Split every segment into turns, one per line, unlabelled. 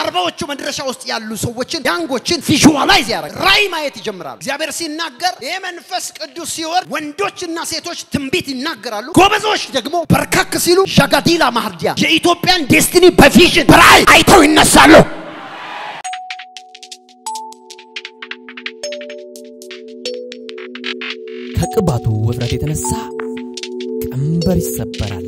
አርባዎቹ መድረሻ ውስጥ ያሉ ሰዎችን ያንጎችን ቪዥዋላይዝ ያደርጋል። ራእይ ማየት ይጀምራሉ። እግዚአብሔር ሲናገር ይህ መንፈስ ቅዱስ ሲወርድ ወንዶችና ሴቶች ትንቢት ይናገራሉ። ጎበዞች ደግሞ በርካክ ሲሉ ዣጋዲላ ማህርዲያ የኢትዮጵያን ዴስቲኒ በቪዥን በራእይ አይተው ይነሳሉ።
ከቅባቱ ውፍረት የተነሳ ቀንበር ይሰበራል።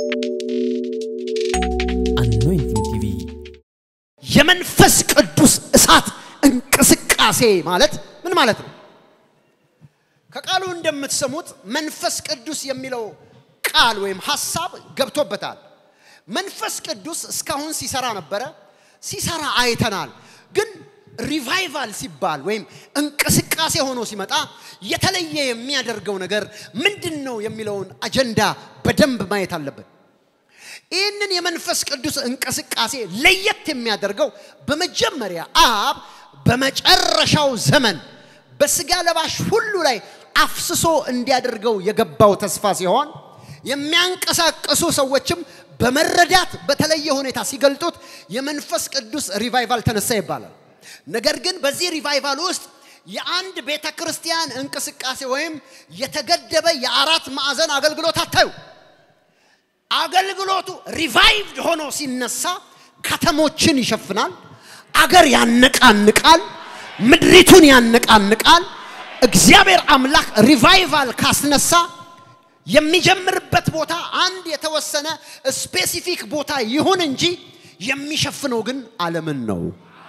አኖይንቲንግ ቲቪ
የመንፈስ ቅዱስ እሳት እንቅስቃሴ ማለት ምን ማለት ነው? ከቃሉ እንደምትሰሙት መንፈስ ቅዱስ የሚለው ቃል ወይም ሐሳብ ገብቶበታል። መንፈስ ቅዱስ እስካሁን ሲሰራ ነበረ፣ ሲሰራ አይተናል። ግን ሪቫይቫል ሲባል ወይም እንቅስቃሴ ሆኖ ሲመጣ የተለየ የሚያደርገው ነገር ምንድን ነው የሚለውን አጀንዳ በደንብ ማየት አለብን። ይህንን የመንፈስ ቅዱስ እንቅስቃሴ ለየት የሚያደርገው በመጀመሪያ አብ በመጨረሻው ዘመን በስጋ ለባሽ ሁሉ ላይ አፍስሶ እንዲያደርገው የገባው ተስፋ ሲሆን የሚያንቀሳቅሱ ሰዎችም በመረዳት በተለየ ሁኔታ ሲገልጡት የመንፈስ ቅዱስ ሪቫይቫል ተነሳ ይባላል። ነገር ግን በዚህ ሪቫይቫል ውስጥ የአንድ ቤተ ክርስቲያን እንቅስቃሴ ወይም የተገደበ የአራት ማዕዘን አገልግሎት አታዩ። አገልግሎቱ ሪቫይቭድ ሆኖ ሲነሳ ከተሞችን ይሸፍናል፣ አገር ያነቃንቃል፣ ምድሪቱን ያነቃንቃል። እግዚአብሔር አምላክ ሪቫይቫል ካስነሳ የሚጀምርበት ቦታ አንድ የተወሰነ ስፔሲፊክ ቦታ ይሁን እንጂ የሚሸፍነው ግን ዓለምን ነው።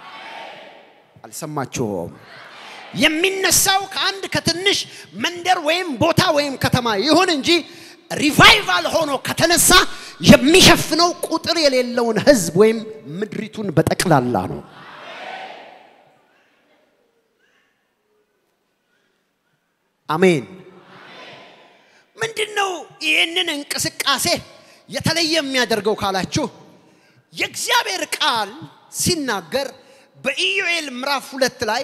አልሰማችሁም? የሚነሳው ከአንድ ከትንሽ መንደር ወይም ቦታ ወይም ከተማ ይሁን እንጂ ሪቫይቫል ሆኖ ከተነሳ የሚሸፍነው ቁጥር የሌለውን ሕዝብ ወይም ምድሪቱን በጠቅላላ ነው። አሜን። ምንድን ነው ይህንን እንቅስቃሴ የተለየ የሚያደርገው ካላችሁ የእግዚአብሔር ቃል ሲናገር በኢዮኤል ምዕራፍ ሁለት ላይ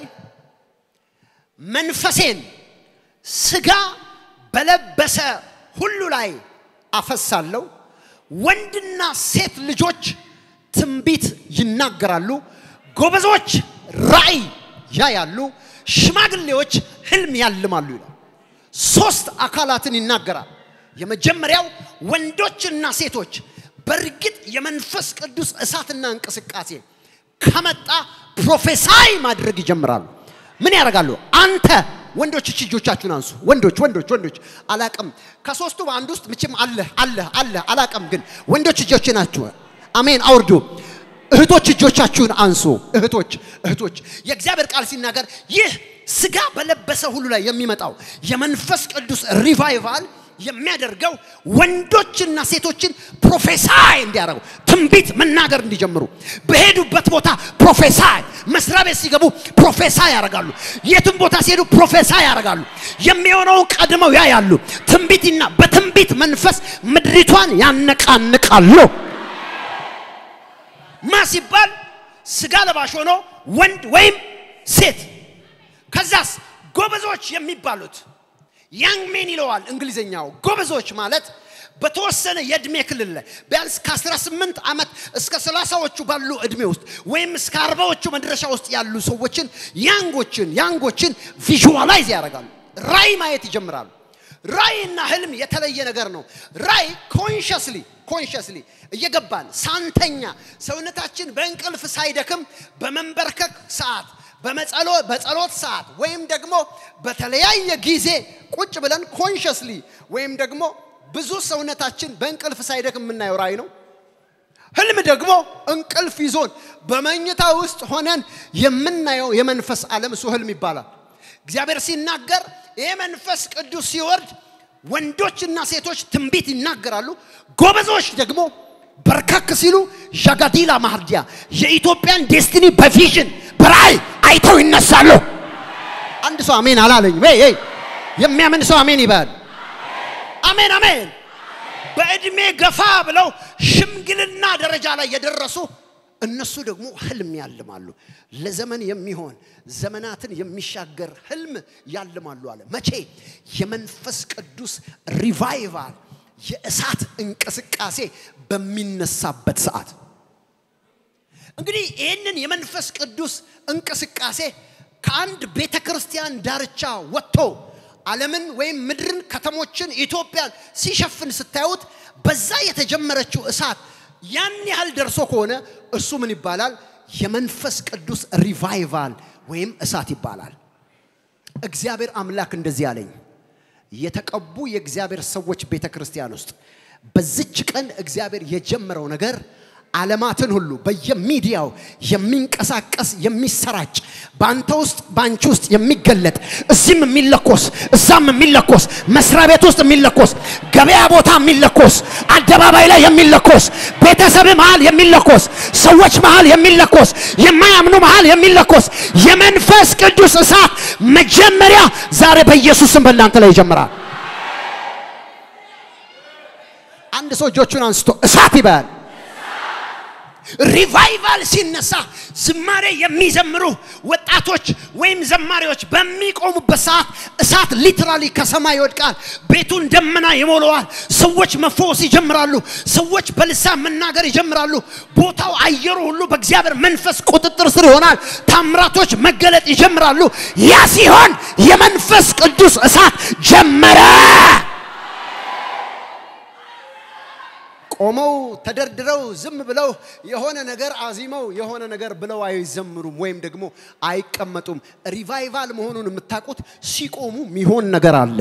መንፈሴን ስጋ በለበሰ ሁሉ ላይ አፈሳለሁ፣ ወንድና ሴት ልጆች ትንቢት ይናገራሉ፣ ጎበዞች ራእይ ያያሉ፣ ሽማግሌዎች ህልም ያልማሉ ይላል። ሶስት አካላትን ይናገራል። የመጀመሪያው ወንዶችና ሴቶች በእርግጥ የመንፈስ ቅዱስ እሳትና እንቅስቃሴ ከመጣ ፕሮፌሳይ ማድረግ ይጀምራሉ። ምን ያደርጋሉ? አንተ ወንዶች እች እጆቻችሁን አንሱ። ወንዶች ወንዶች ወንዶች አላቅም። ከሶስቱ በአንድ ውስጥ ምችም አለ አለ አለ አላቅም። ግን ወንዶች እጆች ናችሁ። አሜን አውርዱ። እህቶች እጆቻችሁን አንሱ። እህቶች እህቶች የእግዚአብሔር ቃል ሲናገር ይህ ስጋ በለበሰ ሁሉ ላይ የሚመጣው የመንፈስ ቅዱስ ሪቫይቫል የሚያደርገው ወንዶችና ሴቶችን ፕሮፌሳይ እንዲያደርጉ ትንቢት መናገር እንዲጀምሩ በሄዱበት ቦታ ፕሮፌሳይ፣ መስሪያ ቤት ሲገቡ ፕሮፌሳይ ያደርጋሉ። የትም ቦታ ሲሄዱ ፕሮፌሳይ ያደርጋሉ። የሚሆነውን ቀድመው ያያሉ። ትንቢትና በትንቢት መንፈስ ምድሪቷን ያነቃንቃሉ። ማ ሲባል ስጋ ለባሽ ሆኖ ወንድ ወይም ሴት። ከዛስ ጎበዞች የሚባሉት ያንግ ሜን ይለዋል እንግሊዝኛው። ጎበዞች ማለት በተወሰነ የእድሜ ክልል ላይ ቢያንስ ከ18 ዓመት እስከ 30ዎቹ ባሉ እድሜ ውስጥ ወይም እስከ አርባዎቹ መድረሻ ውስጥ ያሉ ሰዎችን ያንጎችን ያንጎችን ቪዥዋላይዝ ያደርጋሉ። ራእይ ማየት ይጀምራሉ። ራእይና ህልም የተለየ ነገር ነው። ራእይ ኮንሽስሊ ኮንሽስሊ እየገባን ሳንተኛ ሰውነታችን በእንቅልፍ ሳይደክም በመንበርከክ ሰዓት በጸሎት ሰዓት ወይም ደግሞ በተለያየ ጊዜ ቁጭ ብለን ኮንሽስሊ ወይም ደግሞ ብዙ ሰውነታችን በእንቅልፍ ሳይደክም የምናየው ራእይ ነው። ህልም ደግሞ እንቅልፍ ይዞን በመኝታ ውስጥ ሆነን የምናየው የመንፈስ ዓለም እሱ ህልም ይባላል። እግዚአብሔር ሲናገር ይህ መንፈስ ቅዱስ ሲወርድ ወንዶችና ሴቶች ትንቢት ይናገራሉ፣ ጎበዞች ደግሞ በርካክ ሲሉ ዣጋዲላ ማህርዲያ የኢትዮጵያን ዴስቲኒ በቪዥን በራእይ አይተው ይነሳሉ። አንድ ሰው አሜን አላለኝም። ይ የሚያምን ሰው አሜን ይበል። አሜን አሜን። በእድሜ ገፋ ብለው ሽምግልና ደረጃ ላይ የደረሱ እነሱ ደግሞ ህልም ያልማሉ። ለዘመን የሚሆን ዘመናትን የሚሻገር ህልም ያልማሉ አለ። መቼ? የመንፈስ ቅዱስ ሪቫይቫል የእሳት እንቅስቃሴ በሚነሳበት ሰዓት እንግዲህ ይህንን የመንፈስ ቅዱስ እንቅስቃሴ ከአንድ ቤተ ክርስቲያን ዳርቻ ወጥቶ ዓለምን ወይም ምድርን፣ ከተሞችን፣ ኢትዮጵያን ሲሸፍን ስታዩት በዛ የተጀመረችው እሳት ያን ያህል ደርሶ ከሆነ እሱ ምን ይባላል? የመንፈስ ቅዱስ ሪቫይቫል ወይም እሳት ይባላል። እግዚአብሔር አምላክ እንደዚህ አለኝ። የተቀቡ የእግዚአብሔር ሰዎች ቤተ ክርስቲያን ውስጥ በዚች ቀን እግዚአብሔር የጀመረው ነገር ዓለማትን ሁሉ በየሚዲያው የሚንቀሳቀስ የሚሰራጭ በአንተ ውስጥ በአንቺ ውስጥ የሚገለጥ እዚህም የሚለኮስ እዛም የሚለኮስ መስሪያ ቤት ውስጥ የሚለኮስ ገበያ ቦታ የሚለኮስ አደባባይ ላይ የሚለኮስ ቤተሰብ መሃል የሚለኮስ ሰዎች መሃል የሚለኮስ የማያምኑ መሃል የሚለኮስ የመንፈስ ቅዱስ እሳት መጀመሪያ ዛሬ በኢየሱስም በእናንተ ላይ ይጀምራል። አንድ ሰው እጆቹን አንስቶ እሳት ይበል። ሪቫይቫል ሲነሳ ዝማሬ የሚዘምሩ ወጣቶች ወይም ዘማሪዎች በሚቆሙበት ሰዓት እሳት ሊትራሊ ከሰማይ ይወድቃል። ቤቱን ደመና ይሞላዋል። ሰዎች መፈወስ ይጀምራሉ። ሰዎች በልሳን መናገር ይጀምራሉ። ቦታው፣ አየሩ ሁሉ በእግዚአብሔር መንፈስ ቁጥጥር ስር ይሆናል። ታምራቶች መገለጥ ይጀምራሉ። ያ ሲሆን የመንፈስ ቅዱስ እሳት ጀመረ። ቆመው ተደርድረው ዝም ብለው የሆነ ነገር አዚመው የሆነ ነገር ብለው አይዘምሩም ወይም ደግሞ አይቀመጡም። ሪቫይቫል መሆኑን የምታውቁት ሲቆሙ የሚሆን ነገር አለ።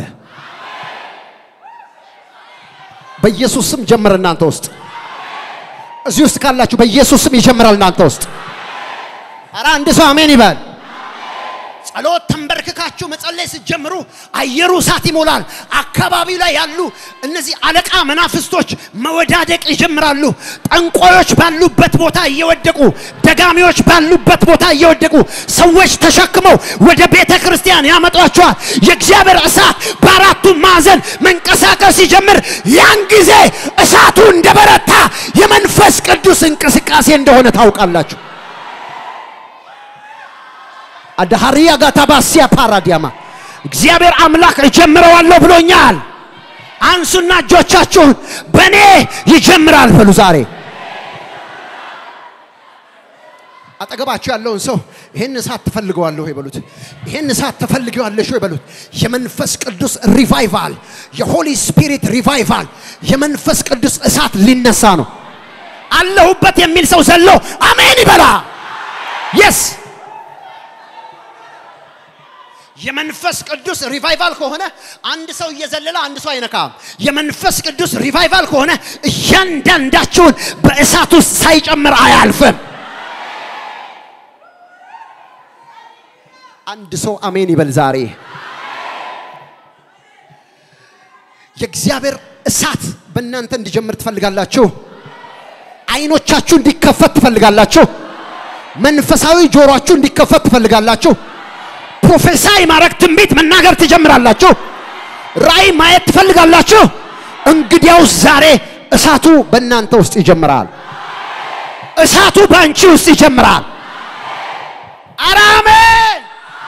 በኢየሱስ ስም ጀምር። እናንተ ውስጥ እዚህ ውስጥ ካላችሁ በኢየሱስ ስም ይጀምራል። እናንተ ውስጥ ኧረ አንድ ሰው አሜን ይበል። ጸሎት ተንበርክካችሁ መጸለይ ስትጀምሩ አየሩ እሳት ይሞላል። አካባቢው ላይ ያሉ እነዚህ አለቃ መናፍስቶች መወዳደቅ ይጀምራሉ። ጠንቋዮች ባሉበት ቦታ እየወደቁ፣ ደጋሚዎች ባሉበት ቦታ እየወደቁ ሰዎች ተሸክመው ወደ ቤተ ክርስቲያን ያመጧቸዋል። የእግዚአብሔር እሳት በአራቱ ማዕዘን መንቀሳቀስ ሲጀምር ያን ጊዜ እሳቱ እንደበረታ የመንፈስ ቅዱስ እንቅስቃሴ እንደሆነ ታውቃላችሁ። አዳሃሪያ ጋታባሲያ ፓራዲያማ እግዚአብሔር አምላክ እጀምረዋለሁ ብሎኛል። አንሱና እጆቻችሁን በእኔ ይጀምራል በሉ። ዛሬ አጠገባችሁ ያለውን ሰው ይህን እሳት ትፈልገዋለሁ ወይ በሉት። ይህን እሳት ትፈልገዋለሽ ወይ በሉት። የመንፈስ ቅዱስ ሪቫይቫል፣ የሆሊ ስፒሪት ሪቫይቫል፣ የመንፈስ ቅዱስ እሳት ሊነሳ ነው። አለሁበት የሚል ሰው ዘሎ አሜን ይበላ። የስ የመንፈስ ቅዱስ ሪቫይቫል ከሆነ አንድ ሰው እየዘለለ አንድ ሰው አይነካም። የመንፈስ ቅዱስ ሪቫይቫል ከሆነ እያንዳንዳችሁን በእሳት ውስጥ ሳይጨምር አያልፍም። አንድ ሰው አሜን ይበል። ዛሬ የእግዚአብሔር እሳት በእናንተ እንዲጀምር ትፈልጋላችሁ። አይኖቻችሁ እንዲከፈት ትፈልጋላችሁ። መንፈሳዊ ጆሮአችሁ እንዲከፈት ትፈልጋላችሁ። ፕሮፌሳይ ማድረግ ትንቢት መናገር ትጀምራላችሁ። ራእይ ማየት ትፈልጋላችሁ። እንግዲያውስ ዛሬ እሳቱ በእናንተ ውስጥ ይጀምራል። እሳቱ በአንቺ ውስጥ ይጀምራል። ኧረ አሜን።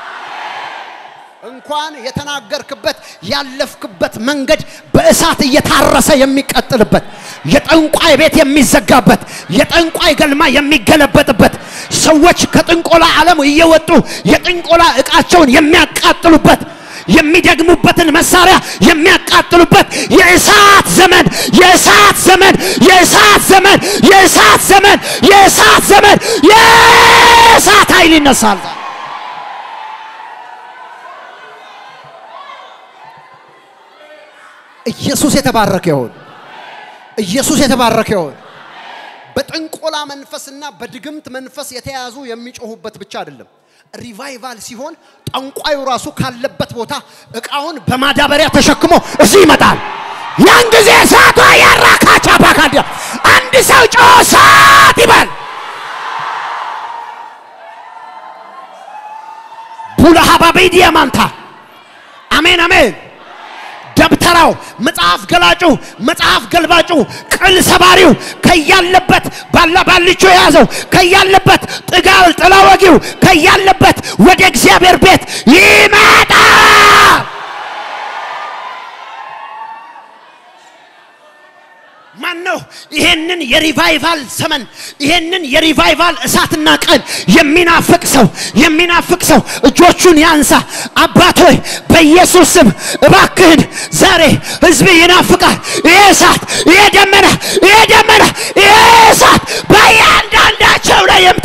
እንኳን የተናገርክበት ያለፍክበት መንገድ በእሳት እየታረሰ የሚቀጥልበት የጠንቋይ ቤት የሚዘጋበት የጠንቋይ ገልማ የሚገለበጥበት ሰዎች ከጥንቆላ ዓለም እየወጡ የጥንቆላ ዕቃቸውን የሚያቃጥሉበት የሚደግሙበትን መሳሪያ የሚያቃጥሉበት የእሳት ዘመን የእሳት ዘመን የእሳት ዘመን የእሳት ዘመን የእሳት ዘመን የእሳት ኃይል ይነሳል። ኢየሱስ የተባረከ ይሁን። ኢየሱስ የተባረከ ይሁን። በጥንቆላ መንፈስና በድግምት መንፈስ የተያዙ የሚጮሁበት ብቻ አይደለም። ሪቫይቫል ሲሆን ጠንቋዩ ራሱ ካለበት ቦታ እቃውን በማዳበሪያ ተሸክሞ እዚህ ይመጣል። ያን ጊዜ እሳቷ ያራካቻ ባካዲያ አንድ ሰው ጮህ እሳት ይበል። ቡላሃባቤ ዲያማንታ አሜን አሜን። ደብተራው፣ መጽሐፍ ገላጩ፣ መጽሐፍ ገልባጩ፣ ቅል ሰባሪው ከያለበት ባላ ባልቾ የያዘው ከያለበት ጥጋል ጥላ ወጊው ከያለበት ወደ እግዚአብሔር ቤት ይመጣ። ማን ነው ይሄንን የሪቫይቫል ዘመን ይሄንን የሪቫይቫል እሳትና ቀን የሚናፍቅ ሰው የሚናፍቅ ሰው እጆቹን ያንሳ። አባት ሆይ በኢየሱስ ስም እባክህን ዛሬ ህዝብ ይናፍቃል። ይሄ እሳት፣ ይሄ ደመና፣ ይሄ ደመና፣ ይሄ እሳት በእያንዳንዳቸው ላይ ይምጣ።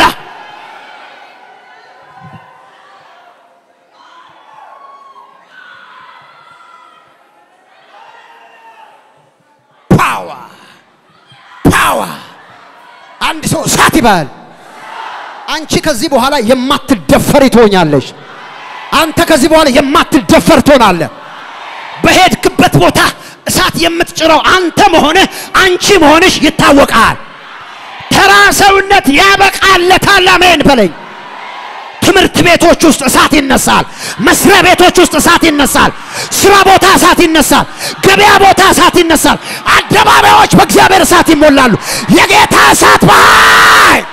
ፓወር ፓወር አንድ ሰው እሳት ይባል። አንቺ ከዚህ በኋላ የማትደፈሪ ትሆኛለሽ። አንተ ከዚህ በኋላ የማትደፈር ትሆናለህ። በሄድክበት ቦታ እሳት የምትጭረው አንተ መሆንህ አንቺ መሆንሽ ይታወቃል። ተራ ሰውነት ያበቃለታል። አሜን በለኝ። ትምህርት ቤቶች ውስጥ እሳት ይነሳል። መስሪያ ቤቶች ውስጥ እሳት ይነሳል። ስራ ቦታ እሳት ይነሳል። ገበያ ቦታ እሳት ይነሳል። አደባባዮች በእግዚአብሔር እሳት ይሞላሉ። የጌታ እሳት በኃይል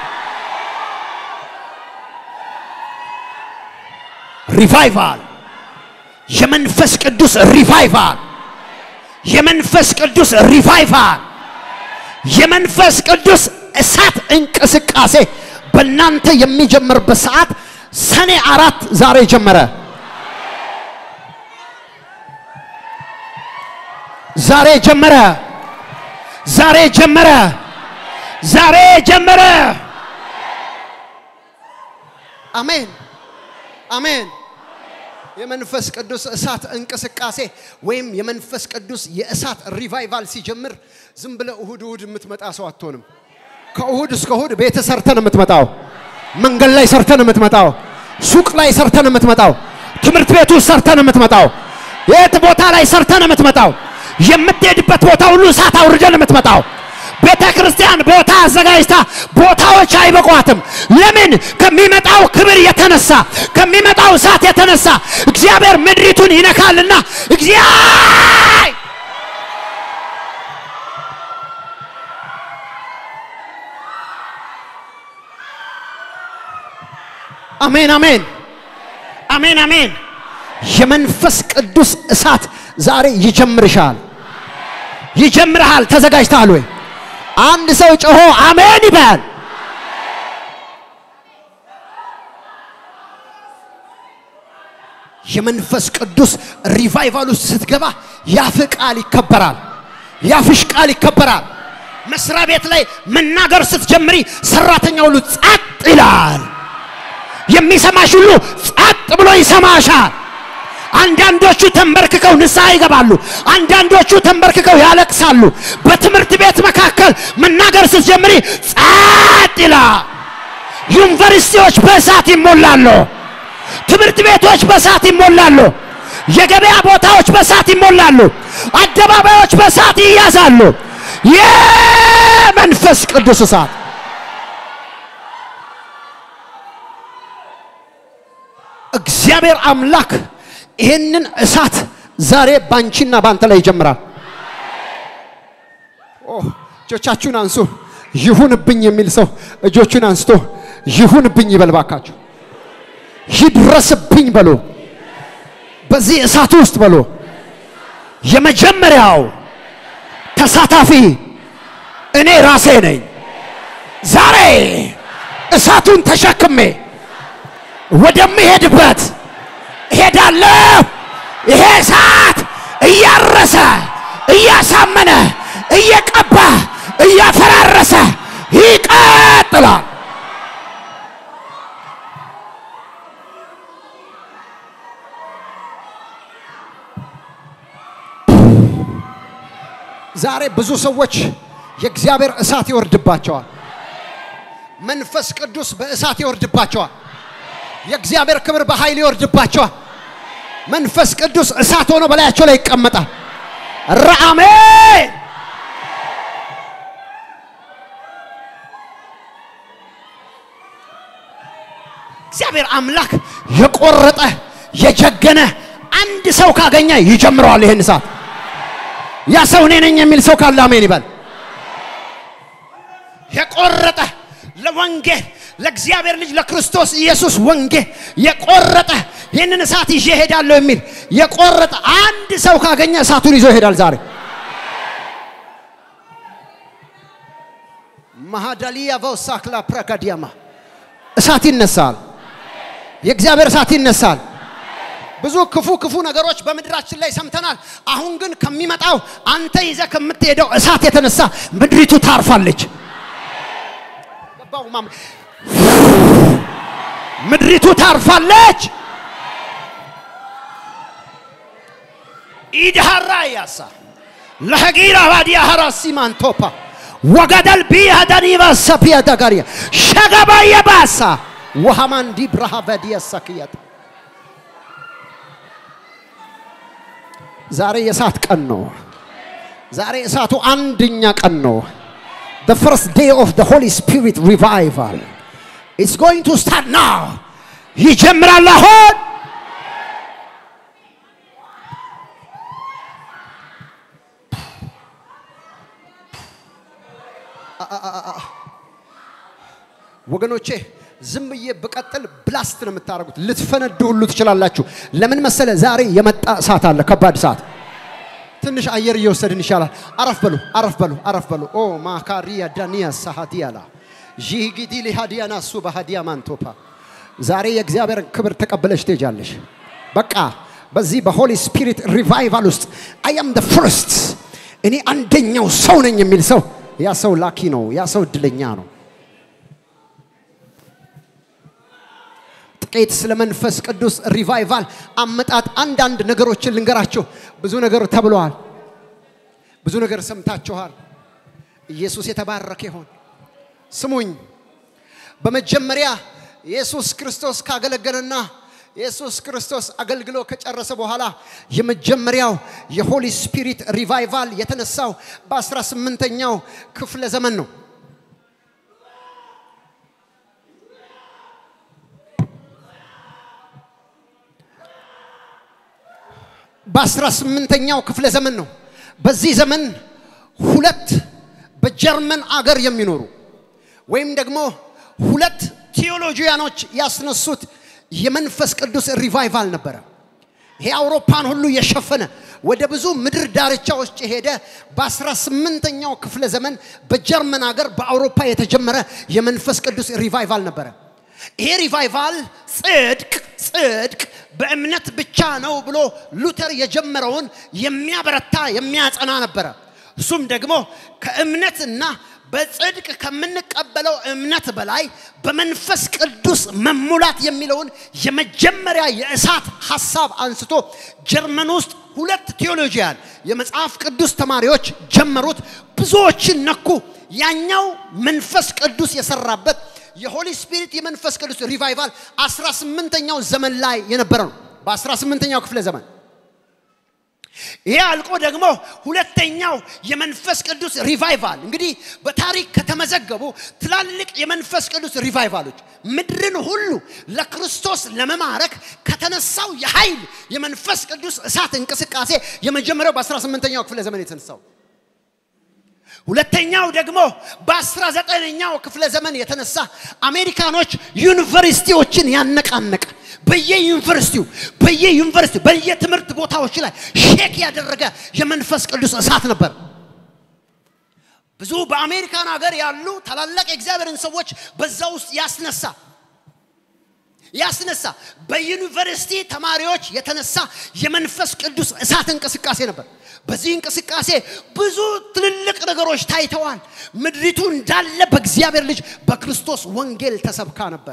ሪቫይቫል፣ የመንፈስ ቅዱስ ሪቫይቫል፣ የመንፈስ ቅዱስ ሪቫይቫል፣ የመንፈስ ቅዱስ እሳት እንቅስቃሴ በእናንተ የሚጀምርበት ሰዓት ሰኔ አራት ዛሬ ጀመረ። ዛሬ ጀመረ። ዛሬ ጀመረ። ዛሬ ጀመረ። አሜን አሜን። የመንፈስ ቅዱስ እሳት እንቅስቃሴ ወይም የመንፈስ ቅዱስ የእሳት ሪቫይቫል ሲጀምር ዝም ብለ እሁድ እሁድ የምትመጣ ሰው አትሆንም። ከእሁድ እስከ እሁድ ቤት ሰርተን የምትመጣው መንገድ ላይ ሰርተን የምትመጣው ሱቅ ላይ ሰርተን የምትመጣው ትምህርት ቤት ውስጥ ሰርተን የምትመጣው የት ቦታ ላይ ሰርተን የምትመጣው የምትሄድበት ቦታ ሁሉ እሳት አውርደን የምትመጣው ቤተ ክርስቲያን ቦታ አዘጋጅታ ቦታዎች አይበቋትም። ለምን? ከሚመጣው ክብር የተነሳ ከሚመጣው እሳት የተነሳ እግዚአብሔር ምድሪቱን ይነካልና እግዚአብሔር አሜን አሜን አሜን አሜን። የመንፈስ ቅዱስ እሳት ዛሬ ይጀምርሻል፣ ይጀምርሃል። ተዘጋጅተሃል ወይ? አንድ ሰው ጮሆ አሜን ይበል። የመንፈስ ቅዱስ ሪቫይቫል ውስጥ ስትገባ ያፍ ቃል ይከበራል፣ ያፍሽ ቃል ይከበራል። መስሪያ ቤት ላይ መናገር ስትጀምሪ ሰራተኛ ሁሉ ጸጥ ይላል። የሚሰማሽ ሁሉ ጸጥ ብሎ ይሰማሻል። አንዳንዶቹ ተንበርክከው ንስሐ ይገባሉ። አንዳንዶቹ ተንበርክከው ያለቅሳሉ። በትምህርት ቤት መካከል መናገር ስትጀምሪ ጸጥ ይላል። ዩኒቨርሲቲዎች በእሳት ይሞላሉ። ትምህርት ቤቶች በእሳት ይሞላሉ። የገበያ ቦታዎች በእሳት ይሞላሉ። አደባባዮች በእሳት ይያዛሉ። የመንፈስ ቅዱስ እሳት እግዚአብሔር አምላክ ይህንን እሳት ዛሬ ባንቺና ባንተ ላይ ይጀምራል። ኦ እጆቻችሁን አንሱ። ይሁንብኝ የሚል ሰው እጆቹን አንስቶ ይሁንብኝ ይበል ባካችሁ። ይድረስብኝ በሎ። በዚህ እሳት ውስጥ በሎ። የመጀመሪያው ተሳታፊ እኔ ራሴ ነኝ። ዛሬ እሳቱን ተሸክሜ ወደምሄድበት እሄዳለሁ። ይሄ እሳት እያረሰ እያሳመነ እየቀባ እያፈራረሰ ይቀጥላል። ዛሬ ብዙ ሰዎች የእግዚአብሔር እሳት ይወርድባቸዋል። መንፈስ ቅዱስ በእሳት ይወርድባቸዋል። የእግዚአብሔር ክብር በኃይል ይወርድባቸዋል። መንፈስ ቅዱስ እሳት ሆኖ በላያቸው ላይ ይቀመጣል። ረአሜ እግዚአብሔር አምላክ የቆረጠ የጀገነ አንድ ሰው ካገኘ ይጀምረዋል ይህን እሳት። ያ ሰው እኔ ነኝ የሚል ሰው ካለ አሜን ይበል። የቆረጠ ለወንጌል ለእግዚአብሔር ልጅ ለክርስቶስ ኢየሱስ ወንጌል የቆረጠ ይህንን እሳት ይዤ እሄዳለሁ የሚል የቆረጠ አንድ ሰው ካገኘ እሳቱን ይዞ ይሄዳል ዛሬ። ማሃዳሊያ ቫውሳክላ ፕራካዲያማ እሳት ይነሳል። የእግዚአብሔር እሳት ይነሳል። ብዙ ክፉ ክፉ ነገሮች በምድራችን ላይ ሰምተናል። አሁን ግን ከሚመጣው አንተ ይዘህ ከምትሄደው እሳት የተነሳ ምድሪቱ ታርፋለች። ገባው ማም- ምድሪቱ ታርፋለች። ኢድሃራ ያሳ ለሐጊራ ባዲያ ሐራሲ ማንቶፓ ወገደል ቢያ ደኒባ ሰፊያ ደጋሪያ ሸገባ የባሳ ወሃማን ዲብራሃ በዲያ ሰክያት ዛሬ የእሳት ቀን ነው። ዛሬ እሳቱ አንደኛ ቀን ነው። The first day of the Holy Spirit revival. It's going to start now. ይጀምራል አሁን። ወገኖቼ ዝም ብዬ ብቀጥል ብላስት ነው የምታደርጉት። ልትፈነዱ ሁሉ ትችላላችሁ። ለምን መሰለ? ዛሬ የመጣ እሳት አለ፣ ከባድ እሳት። ትንሽ አየር እየወሰድን ይሻላል። አረፍ በሉ፣ አረፍ በሉ፣ አረፍ በሉ። ኦ ማካሪያ ዳኒያ ሳሃዲያላ ዢጊዲ ሊሃዲያና ሱ ባህዲያ ማንቶፓ ዛሬ የእግዚአብሔርን ክብር ተቀብለሽ ትሄጃለሽ። በቃ በዚህ በሆሊ ስፒሪት ሪቫይቫል ውስጥ አይ አም ደ ፍርስት እኔ አንደኛው ሰው ነኝ የሚል ሰው ያ ሰው ላኪ ነው። ያ ሰው እድለኛ ነው። ጥቂት ስለ መንፈስ ቅዱስ ሪቫይቫል አመጣጥ አንዳንድ ነገሮችን ልንገራችሁ። ብዙ ነገር ተብለዋል። ብዙ ነገር ሰምታችኋል። ኢየሱስ የተባረከ ይሆን። ስሙኝ። በመጀመሪያ ኢየሱስ ክርስቶስ ካገለገለና ኢየሱስ ክርስቶስ አገልግሎ ከጨረሰ በኋላ የመጀመሪያው የሆሊ ስፒሪት ሪቫይቫል የተነሳው በ18ኛው ክፍለ ዘመን ነው። በ18ኛው ክፍለ ዘመን ነው። በዚህ ዘመን ሁለት በጀርመን አገር የሚኖሩ ወይም ደግሞ ሁለት ቴዎሎጂያኖች ያስነሱት የመንፈስ ቅዱስ ሪቫይቫል ነበረ። ይሄ አውሮፓን ሁሉ የሸፈነ ወደ ብዙ ምድር ዳርቻዎች የሄደ በ18ኛው ክፍለ ዘመን በጀርመን ሀገር በአውሮፓ የተጀመረ የመንፈስ ቅዱስ ሪቫይቫል ነበረ። ይሄ ሪቫይቫል ጽድቅ ጽድቅ በእምነት ብቻ ነው ብሎ ሉተር የጀመረውን የሚያበረታ የሚያጸና ነበረ። እሱም ደግሞ ከእምነትና በጽድቅ ከምንቀበለው እምነት በላይ በመንፈስ ቅዱስ መሙላት የሚለውን የመጀመሪያ የእሳት ሐሳብ አንስቶ ጀርመን ውስጥ ሁለት ቴዎሎጂያን የመጽሐፍ ቅዱስ ተማሪዎች ጀመሩት። ብዙዎችን ነኩ። ያኛው መንፈስ ቅዱስ የሰራበት የሆሊ ስፒሪት የመንፈስ ቅዱስ ሪቫይቫል 18ኛው ዘመን ላይ የነበረ ነው። በ18ኛው ክፍለ ዘመን ይሄ አልቆ ደግሞ ሁለተኛው የመንፈስ ቅዱስ ሪቫይቫል እንግዲህ በታሪክ ከተመዘገቡ ትላልቅ የመንፈስ ቅዱስ ሪቫይቫሎች ምድርን ሁሉ ለክርስቶስ ለመማረክ ከተነሳው የኃይል የመንፈስ ቅዱስ እሳት እንቅስቃሴ የመጀመሪያው በ18ኛው ክፍለ ዘመን የተነሳው ሁለተኛው ደግሞ በ19ኛው ክፍለ ዘመን የተነሳ አሜሪካኖች ዩኒቨርሲቲዎችን ያነቃነቀ በየዩኒቨርሲቲው በየዩኒቨርሲቲው በየትምህርት ቦታዎች ላይ ሼክ ያደረገ የመንፈስ ቅዱስ እሳት ነበር። ብዙ በአሜሪካን ሀገር ያሉ ታላላቅ የእግዚአብሔርን ሰዎች በዛ ውስጥ ያስነሳ ያስነሳ በዩኒቨርሲቲ ተማሪዎች የተነሳ የመንፈስ ቅዱስ እሳት እንቅስቃሴ ነበር። በዚህ እንቅስቃሴ ብዙ ትልልቅ ነገሮች ታይተዋል። ምድሪቱ እንዳለ በእግዚአብሔር ልጅ በክርስቶስ ወንጌል ተሰብካ ነበር።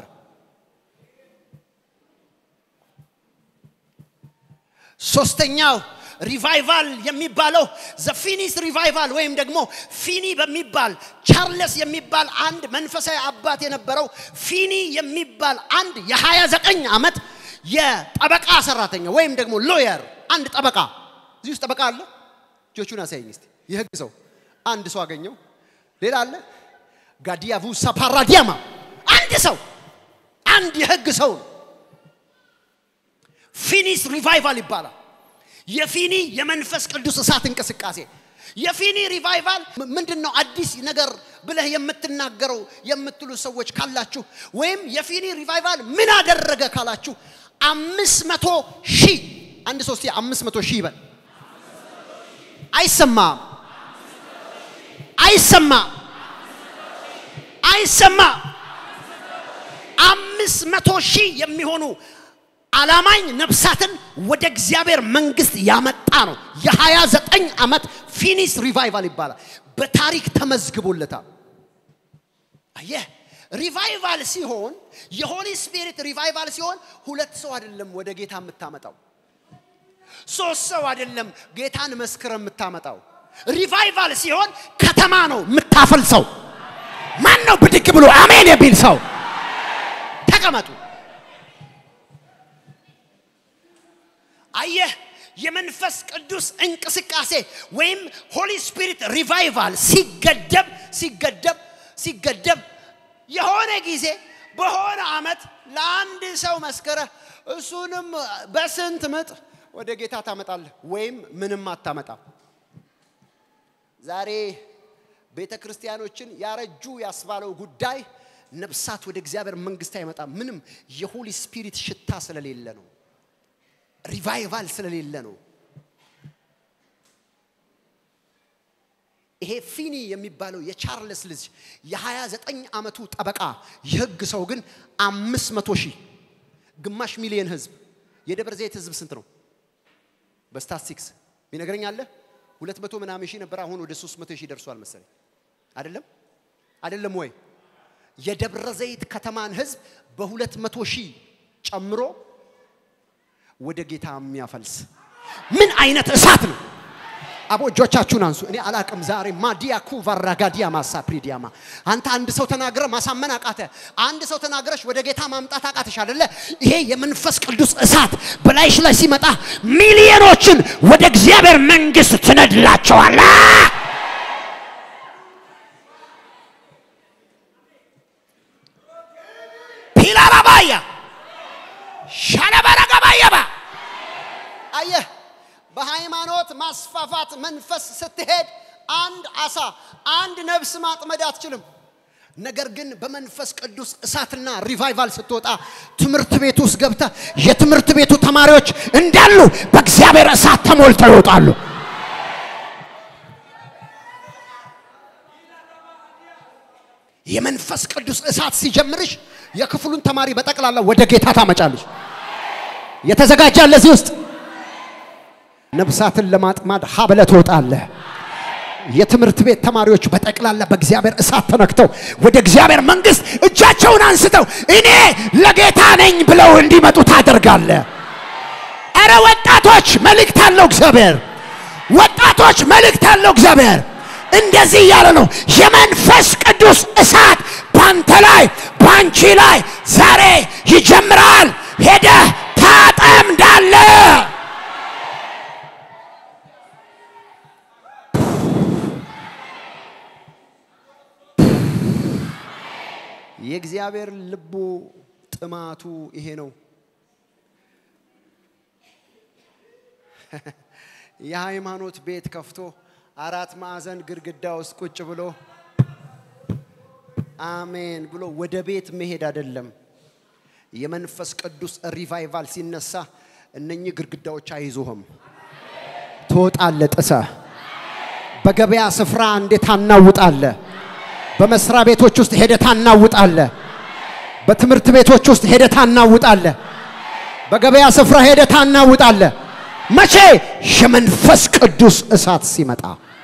ሶስተኛው ሪቫይቫል የሚባለው ዘፊኒስ ሪቫይቫል ወይም ደግሞ ፊኒ በሚባል ቻርለስ የሚባል አንድ መንፈሳዊ አባት የነበረው ፊኒ የሚባል አንድ የ29 ዓመት የጠበቃ ሰራተኛ ወይም ደግሞ ሎየር አንድ ጠበቃ እዚህ ውስጥ ጠበቃ አለ እጆቹን አሳየኝ እስቲ የህግ ሰው አንድ ሰው አገኘው ሌላ አለ ጋዲያቡ ሳፓራዲያማ አንድ ሰው አንድ የህግ ሰው ነው ፊኒስ ሪቫይቫል ይባላል የፊኒ የመንፈስ ቅዱስ እሳት እንቅስቃሴ የፊኒ ሪቫይቫል ምንድን ነው አዲስ ነገር ብለህ የምትናገረው የምትሉ ሰዎች ካላችሁ ወይም የፊኒ ሪቫይቫል ምን አደረገ ካላችሁ አምስት መቶ ሺህ አንድ ሶስት አምስት መቶ ሺህ ይበል አይሰማም አይሰማም ማይሰማ አምስት መቶ ሺህ የሚሆኑ አላማኝ ነፍሳትን ወደ እግዚአብሔር መንግስት ያመጣ ነው። የሀያ ዘጠኝ ዓመት ፊኒስ ሪቫይቫል ይባላል። በታሪክ ተመዝግቦለታል። አየህ ሪቫይቫል ሲሆን የሆሊ ስፒሪት ሪቫይቫል ሲሆን ሁለት ሰው አይደለም ወደ ጌታ የምታመጣው፣ ሶስት ሰው አይደለም ጌታን መስክረ የምታመጣው። ሪቫይቫል ሲሆን ከተማ ነው የምታፈልሰው። ማን ነው ብድግ ብሎ አሜን የሚል ሰው? ተቀመጡ። አየህ የመንፈስ ቅዱስ እንቅስቃሴ ወይም ሆሊ ስፒሪት ሪቫይቫል ሲገደብ ሲገደብ ሲገደብ የሆነ ጊዜ በሆነ አመት ለአንድ ሰው መስከረ እሱንም በስንት ምጥ ወደ ጌታ ታመጣለህ ወይም ምንም አታመጣም። ዛሬ ቤተ ክርስቲያኖችን ያረጁ ያስባለው ጉዳይ ነፍሳት ወደ እግዚአብሔር መንግስት አይመጣም። ምንም የሆሊ ስፒሪት ሽታ ስለሌለ ነው። ሪቫይቫል ስለሌለ ነው። ይሄ ፊኒ የሚባለው የቻርልስ ልጅ የ29 ዓመቱ ጠበቃ የህግ ሰው ግን አምስት መቶ ሺህ ግማሽ ሚሊየን ህዝብ የደብረ ዘይት ህዝብ ስንት ነው? በስታትስቲክስ ሚነግረኝ አለ ሁለት መቶ ምናምን ሺህ ነበር። አሁን ወደ ሶስት መቶ ሺህ ደርሷል መሰለኝ። አይደለም አይደለም ወይ? የደብረ ዘይት ከተማን ህዝብ በሁለት መቶ ሺህ ጨምሮ ወደ ጌታ የሚያፈልስ ምን አይነት እሳት ነው? አቦ እጆቻችሁን አንሱ። እኔ አላቅም። ዛሬ ማዲያ ኩቫራጋዲያ ማሳ ፕሪዲያማ አንተ አንድ ሰው ተናግረ ማሳመን አቃተ። አንድ ሰው ተናግረሽ ወደ ጌታ ማምጣት አቃተሽ አይደለ? ይሄ የመንፈስ ቅዱስ እሳት በላይሽ ላይ ሲመጣ ሚሊዮኖችን ወደ እግዚአብሔር መንግስት ትነድላቸዋለ። ፒላራባያ ሻለበረገባየባ አየህ በሃይማኖት ማስፋፋት መንፈስ ስትሄድ አንድ አሳ አንድ ነፍስ ማጥመድ አትችልም። ነገር ግን በመንፈስ ቅዱስ እሳትና ሪቫይቫል ስትወጣ ትምህርት ቤት ውስጥ ገብተ የትምህርት ቤቱ ተማሪዎች እንዳሉ በእግዚአብሔር እሳት ተሞልተው ይወጣሉ። የመንፈስ ቅዱስ እሳት ሲጀምርሽ የክፍሉን ተማሪ በጠቅላላ ወደ ጌታ ታመጫለሽ። የተዘጋጀ ለዚህ ውስጥ ነፍሳትን ለማጥማድ ሀብለ ትወጣለህ። የትምህርት ቤት ተማሪዎች በጠቅላላ በእግዚአብሔር እሳት ተነክተው ወደ እግዚአብሔር መንግስት እጃቸውን አንስተው እኔ ለጌታ ነኝ ብለው እንዲመጡ ታደርጋለህ። አረ ወጣቶች መልእክት አለው እግዚአብሔር። ወጣቶች መልእክት አለው እግዚአብሔር። እንደዚህ እያለ ነው የመንፈስ ቅዱስ እሳት ባንተ ላይ ባንቺ ላይ ዛሬ ይጀምራል። ሄደህ ታጠምዳለህ። የእግዚአብሔር ልቡ ጥማቱ ይሄ ነው። የሃይማኖት ቤት ከፍቶ አራት ማዕዘን ግድግዳ ውስጥ ቁጭ ብሎ አሜን ብሎ ወደ ቤት መሄድ አይደለም። የመንፈስ ቅዱስ ሪቫይቫል ሲነሳ እነኚህ ግድግዳዎች አይዞህም። ትወጣለ ጥሰ በገበያ ስፍራ እንዴት ታናውጣለ። በመስሪያ ቤቶች ውስጥ ሄደ ታናውጣለ። በትምህርት ቤቶች ውስጥ ሄደ ታናውጣለ። በገበያ ስፍራ ሄደ ታናውጣለ። መቼ? የመንፈስ ቅዱስ እሳት ሲመጣ።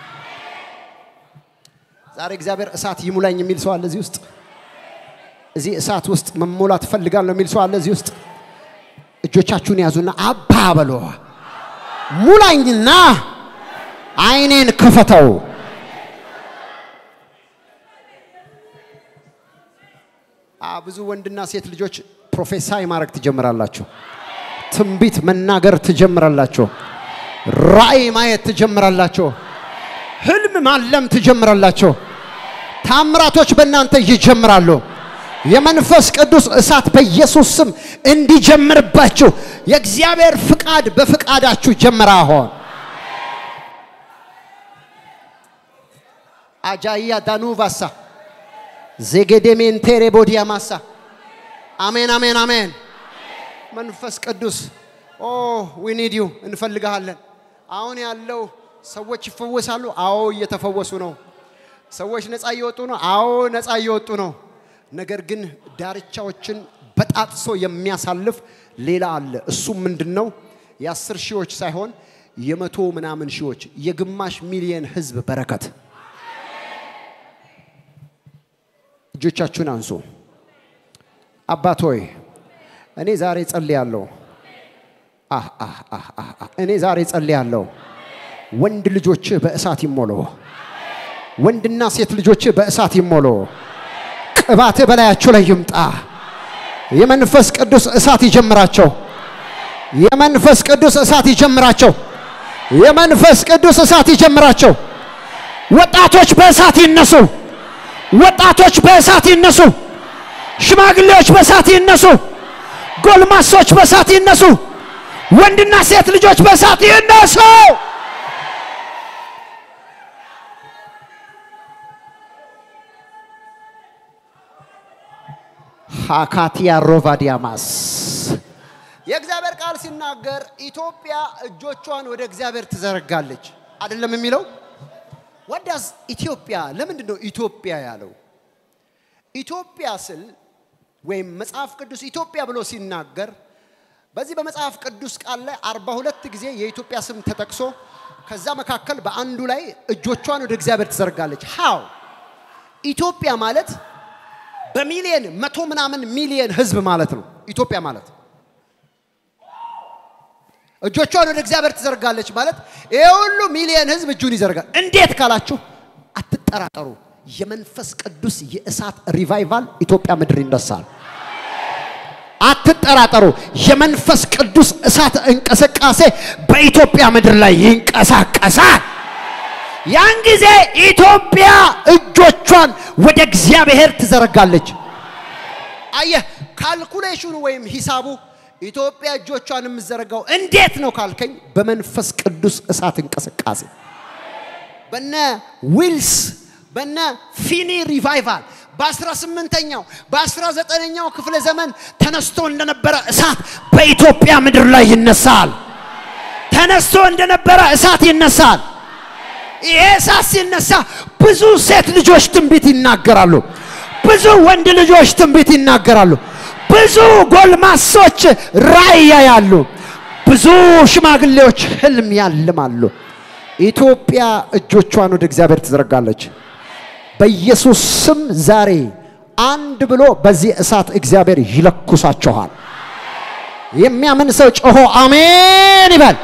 ዛሬ እግዚአብሔር እሳት ይሙላኝ የሚል ሰው አለ እዚህ ውስጥ። እዚህ እሳት ውስጥ መሞላት እፈልጋለሁ የሚል ሰው አለ እዚህ ውስጥ። እጆቻችሁን ያዙና አባ በሎ ሙላኝና አይኔን ክፈተው። ብዙ ወንድና ሴት ልጆች ፕሮፌሳይ ማድረግ ትጀምራላችሁ። ትንቢት መናገር ትጀምራላችሁ። ራእይ ማየት ትጀምራላችሁ። ህልም ማለም ትጀምራላችሁ። ታምራቶች በእናንተ ይጀምራሉ። የመንፈስ ቅዱስ እሳት በኢየሱስ ስም እንዲጀምርባችሁ የእግዚአብሔር ፍቃድ በፍቃዳችሁ ጀምራ አሁን አጃያ ዳኑቫሳ ዜጌዴሜንቴሬ ቦዲያ ማሳ አሜን አሜን አሜን። መንፈስ ቅዱስ ኦ ዊ ኒድ ዩ እንፈልግሃለን። አሁን ያለው ሰዎች ይፈወሳሉ። አዎ እየተፈወሱ ነው። ሰዎች ነፃ እየወጡ ነው። አዎ ነፃ እየወጡ ነው። ነገር ግን ዳርቻዎችን በጣጥሶ የሚያሳልፍ ሌላ አለ። እሱም ምንድን ነው? የአስር ሺዎች ሳይሆን የመቶ ምናምን ሺዎች የግማሽ ሚሊየን ህዝብ በረከት። እጆቻችሁን አንሱ። አባት ሆይ እኔ ዛሬ ጸልያለሁ። አህ አህ አህ አህ አህ። እኔ ዛሬ ጸልያለሁ። ወንድ ልጆችህ በእሳት ይሞሉ። ወንድና ሴት ልጆችህ በእሳት ይሞሉ። ቅባትህ በላያቸው ላይ ይምጣ። የመንፈስ ቅዱስ እሳት ይጀምራቸው። የመንፈስ ቅዱስ እሳት ይጀምራቸው። የመንፈስ ቅዱስ እሳት ይጀምራቸው። ወጣቶች በእሳት ይነሱ። ወጣቶች በእሳት ይነሱ። ሽማግሌዎች በእሳት ይነሱ። ጎልማሶች በእሳት ይነሱ። ወንድና ሴት ልጆች በእሳት ይነሱ። ሃካቲያ ሮቫዲያማስ የእግዚአብሔር ቃል ሲናገር ኢትዮጵያ እጆቿን ወደ እግዚአብሔር ትዘረጋለች አይደለም የሚለው ወዳዝ ኢትዮጵያ ለምንድን ነው ኢትዮጵያ ያለው ኢትዮጵያ ስል ወይም መጽሐፍ ቅዱስ ኢትዮጵያ ብሎ ሲናገር በዚህ በመጽሐፍ ቅዱስ ቃል ላይ አርባ ሁለት ጊዜ የኢትዮጵያ ስም ተጠቅሶ ከዛ መካከል በአንዱ ላይ እጆቿን ወደ እግዚአብሔር ትዘረጋለች ሃው ኢትዮጵያ ማለት በሚሊየን መቶ ምናምን ሚሊየን ህዝብ ማለት ነው ኢትዮጵያ ማለት እጆቿን ወደ እግዚአብሔር ትዘርጋለች ማለት ይሄ ሁሉ ሚሊየን ህዝብ እጁን ይዘርጋል እንዴት ካላችሁ አትጠራጠሩ የመንፈስ ቅዱስ የእሳት ሪቫይቫል ኢትዮጵያ ምድር ይነሳል አትጠራጠሩ የመንፈስ ቅዱስ እሳት እንቅስቃሴ በኢትዮጵያ ምድር ላይ ይንቀሳቀሳል ያን ጊዜ ኢትዮጵያ እጆቿን ወደ እግዚአብሔር ትዘረጋለች አየህ ካልኩሌሽኑ ወይም ሂሳቡ ኢትዮጵያ እጆቿን የምዘረጋው እንዴት ነው ካልከኝ በመንፈስ ቅዱስ እሳት እንቅስቃሴ በነ ዊልስ በነ ፊኒ ሪቫይቫል በ18ኛው በ19ኛው ክፍለ ዘመን ተነስቶ እንደነበረ እሳት በኢትዮጵያ ምድር ላይ ይነሳል ተነስቶ እንደነበረ እሳት ይነሳል ይሄ እሳት ሲነሳ ብዙ ሴት ልጆች ትንቢት ይናገራሉ ብዙ ወንድ ልጆች ትንቢት ይናገራሉ ብዙ ጎልማሶች ራእይ ያያሉ ብዙ ሽማግሌዎች ህልም ያልማሉ ኢትዮጵያ እጆቿን ወደ እግዚአብሔር ትዘረጋለች በኢየሱስ ስም ዛሬ አንድ ብሎ በዚህ እሳት እግዚአብሔር ይለኩሳችኋል የሚያምን ሰው ጮሆ አሜን ይበል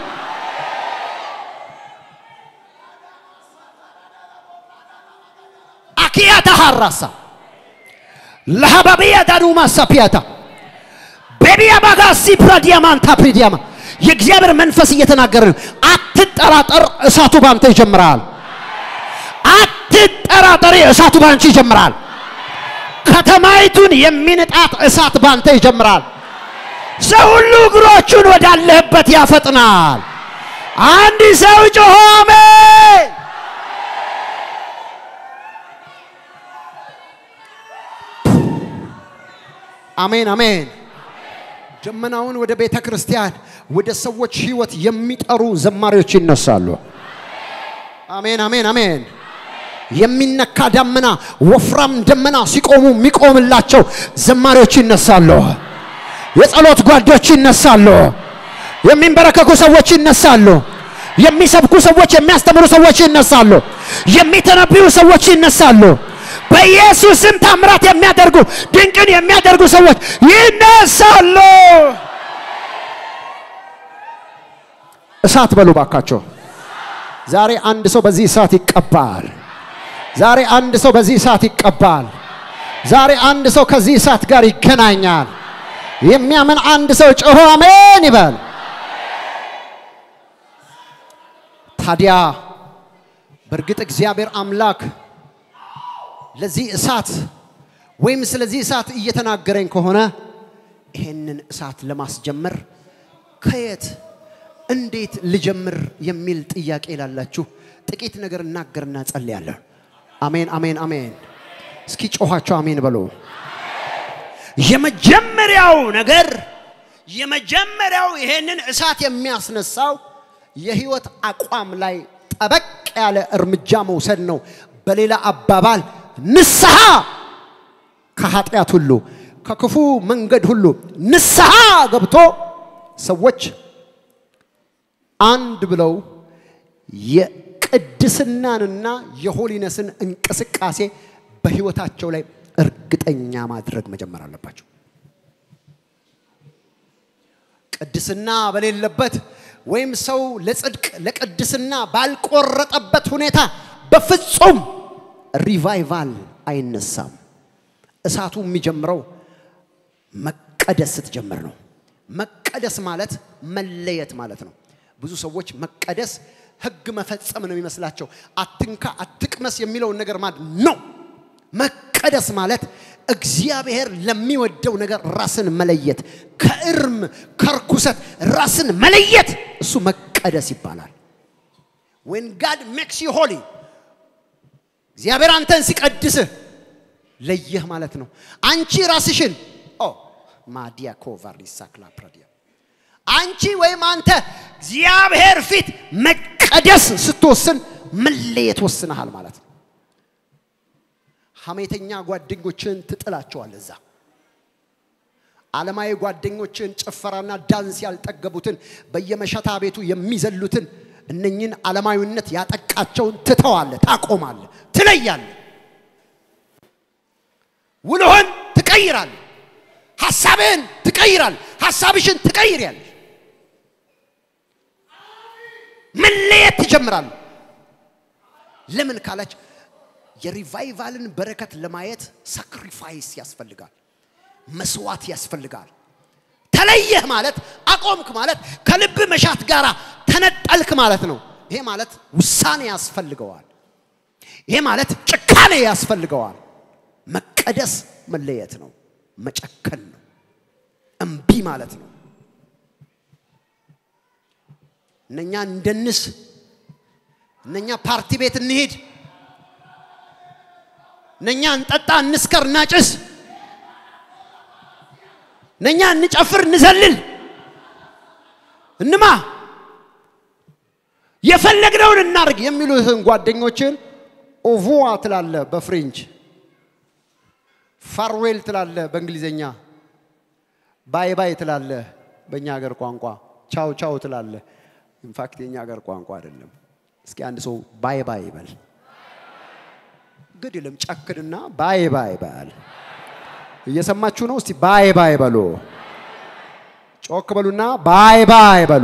አኪያታ ሀራሳ ለሀባቢያ ዳኑማ ሳፒያታ ቤቢያ ባጋሲ ፕራዲያማን ታፕሪዲያማ የእግዚአብሔር መንፈስ እየተናገረ ነው አትጠራጠር እሳቱ ባንተ ይጀምራል አትጠራጠሪ እሳቱ ባንቺ ይጀምራል ከተማይቱን የሚንጣት እሳት ባንተ ይጀምራል ሰው ሁሉ እግሮቹን ወዳለህበት ያፈጥናል አንድ ሰው ጮሆ አሜን አሜን አሜን ደመናውን ወደ ቤተ ክርስቲያን ወደ ሰዎች ህይወት የሚጠሩ ዘማሪዎች ይነሳሉ አሜን አሜን አሜን የሚነካ ደመና ወፍራም ደመና ሲቆሙ የሚቆምላቸው ዘማሪዎች ይነሳሉ የጸሎት ጓዶች ይነሳሉ የሚንበረከኩ ሰዎች ይነሳሉ የሚሰብኩ ሰዎች የሚያስተምሩ ሰዎች ይነሳሉ የሚተነብዩ ሰዎች ይነሳሉ በኢየሱስም ታምራት የሚያደርጉ ድንቅን የሚያደርጉ ሰዎች ይነሳሉ እሳት በሉ ባካቸው ዛሬ አንድ ሰው በዚህ እሳት ይቀባል ዛሬ አንድ ሰው በዚህ እሳት ይቀባል ዛሬ አንድ ሰው ከዚህ እሳት ጋር ይገናኛል የሚያምን አንድ ሰው ጮሆ አሜን ይበል ታዲያ በእርግጥ እግዚአብሔር አምላክ ለዚህ እሳት ወይም ስለዚህ እሳት እየተናገረኝ ከሆነ ይሄንን እሳት ለማስጀመር ከየት እንዴት ልጀምር የሚል ጥያቄ ላላችሁ ጥቂት ነገር እናገርና ጸልያለሁ አሜን አሜን አሜን እስኪ ጮኋቸው አሜን በሉ የመጀመሪያው ነገር የመጀመሪያው ይሄንን እሳት የሚያስነሳው የህይወት አቋም ላይ ጠበቅ ያለ እርምጃ መውሰድ ነው በሌላ አባባል ንስሐ ከኃጢአት ሁሉ ከክፉ መንገድ ሁሉ ንስሐ ገብቶ ሰዎች አንድ ብለው የቅድስናንና የሆሊነስን እንቅስቃሴ በህይወታቸው ላይ እርግጠኛ ማድረግ መጀመር አለባቸው። ቅድስና በሌለበት ወይም ሰው ለጽድቅ ለቅድስና ባልቆረጠበት ሁኔታ በፍጹም ሪቫይቫል አይነሳም። እሳቱ የሚጀምረው መቀደስ ስትጀምር ነው። መቀደስ ማለት መለየት ማለት ነው። ብዙ ሰዎች መቀደስ ህግ መፈጸም ነው የሚመስላቸው። አትንካ፣ አትቅመስ የሚለውን ነገር ማለት ነው። መቀደስ ማለት እግዚአብሔር ለሚወደው ነገር ራስን መለየት፣ ከእርም ከርኩሰት ራስን መለየት፣ እሱ መቀደስ ይባላል። ዌን ጋድ ሜክስ ዩ ሆሊ እግዚአብሔር አንተን ሲቀድስህ ለየህ ማለት ነው። አንቺ ራስሽን ኦ ማዲያ ኮቫሪሳ ክላፕራዲያ አንቺ ወይም አንተ እግዚአብሔር ፊት መቀደስ ስትወስን መለየት ወስነሃል ማለት ነው። ሐሜተኛ ጓደኞችን ትጥላቸዋል እዛ ዓለማዊ ጓደኞችን ጭፈራና ዳንስ ያልጠገቡትን በየመሸታ ቤቱ የሚዘሉትን እነኝን ዓለማዊነት ያጠቃቸውን ትተዋለ፣ ታቆማለ፣ ትለያለ። ውልህን ትቀይራል። ሐሳብህን ትቀይራል። ሐሳብሽን ትቀይሪያለሽ። መለየት ትጀምራል። ለምን ካላች የሪቫይቫልን በረከት ለማየት ሳክሪፋይስ ያስፈልጋል፣ መስዋዕት ያስፈልጋል። ተለየህ ማለት አቆምክ ማለት ከልብ መሻት ጋር ተነጠልክ ማለት ነው። ይሄ ማለት ውሳኔ ያስፈልገዋል። ይሄ ማለት ጭካኔ ያስፈልገዋል። መቀደስ መለየት ነው፣ መጨከን ነው፣ እምቢ ማለት ነው። እነኛ እንደንስ፣ እነኛ ፓርቲ ቤት እንሂድ፣ እነኛ እንጠጣ፣ እንስከር፣ እናጭስ፣ እነኛ እንጨፍር፣ እንዘልል፣ እንማ፣ የፈለግነውን እናርግ የሚሉትን ጓደኞችን ኦቮዋ ትላለ በፍሬንች ፋርዌል ትላለ በእንግሊዘኛ ባይ ባይ ትላለ በእኛ ሀገር ቋንቋ ቻው ቻው ትላለ ኢንፋክት የኛ ሀገር ቋንቋ አይደለም እስኪ አንድ ሰው ባይ ባይ ይበል ግድ የለም ጨክንና ባይ ባይ በል እየሰማችሁ ነው እስቲ ባይ ባይ በሉ ጮክ በሉና ባይ ባይ በሉ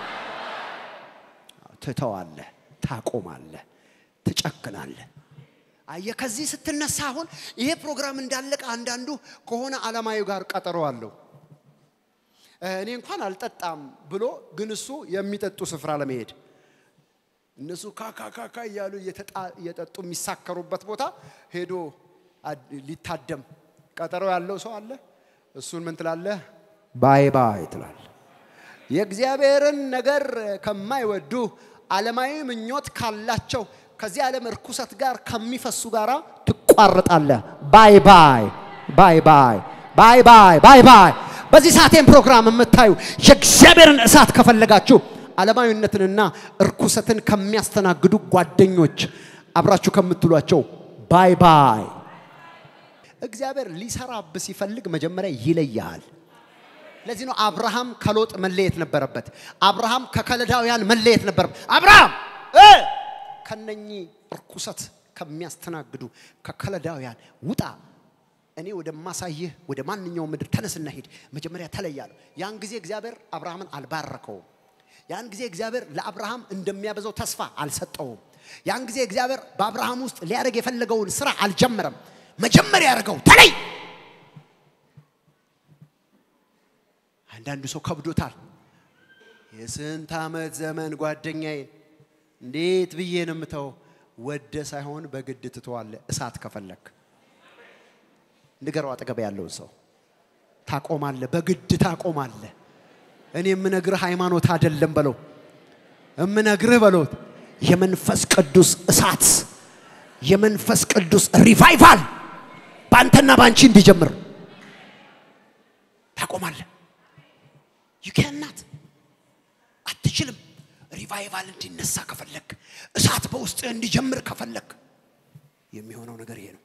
ትተዋለ ታቆማለ ትጨክናለ አየ ከዚህ ስትነሳ አሁን ይሄ ፕሮግራም እንዳለቀ አንዳንዱ ከሆነ ዓለማዊ ጋር ቀጠሮ አለው እኔ እንኳን አልጠጣም ብሎ ግን እሱ የሚጠጡ ስፍራ ለመሄድ እነሱ ካካካካ እያሉ እየጠጡ የሚሳከሩበት ቦታ ሄዶ ሊታደም ቀጠሮ ያለው ሰው አለ። እሱን ምን ትላለህ? ባይ ባይ ትላል። የእግዚአብሔርን ነገር ከማይወዱ ዓለማዊ ምኞት ካላቸው ከዚህ ዓለም እርኩሰት ጋር ከሚፈሱ ጋራ ትቋርጣለህ። ባይ ባይ ባይ ባይ ባይ ባይ ባይ ባይ። በዚህ ሰዓቴን ፕሮግራም የምታዩ የእግዚአብሔርን እሳት ከፈለጋችሁ ዓለማዊነትንና እርኩሰትን ከሚያስተናግዱ ጓደኞች አብራችሁ ከምትሏቸው ባይ ባይ። እግዚአብሔር ሊሰራብ ሲፈልግ መጀመሪያ ይለያል። ለዚህ ነው አብርሃም ከሎጥ መለየት ነበረበት። አብርሃም ከከለዳውያን መለየት ነበረበት። አብርሃም ከነኚህ እርኩሰት ከሚያስተናግዱ ከከለዳውያን ውጣ፣ እኔ ወደማሳይህ ወደ ማንኛውም ምድር ተነስና ሂድ። መጀመሪያ ተለያለሁ። ያን ጊዜ እግዚአብሔር አብርሃምን አልባረከውም። ያን ጊዜ እግዚአብሔር ለአብርሃም እንደሚያበዛው ተስፋ አልሰጠውም። ያን ጊዜ እግዚአብሔር በአብርሃም ውስጥ ሊያደርግ የፈለገውን ስራ አልጀመረም። መጀመሪያ ያደርገው ተለይ። አንዳንዱ ሰው ከብዶታል። የስንት ዓመት ዘመን ጓደኛዬን እንዴት ብዬ ነው የምተው? ወደ ሳይሆን በግድ ትተዋለ። እሳት ከፈለክ ንገረው፣ አጠገብ ያለውን ሰው ታቆማለ፣ በግድ ታቆማለ። እኔ የምነግርህ ሃይማኖት አይደለም በለው፣ የምነግርህ በሎት የመንፈስ ቅዱስ እሳት የመንፈስ ቅዱስ ሪቫይቫል በአንተና በአንቺ እንዲጀምር ታቆማለህ። ዩ ካናት አትችልም። ሪቫይቫል እንዲነሳ ከፈለክ እሳት በውስጥ እንዲጀምር ከፈለክ የሚሆነው ነገር ይሄ ነው።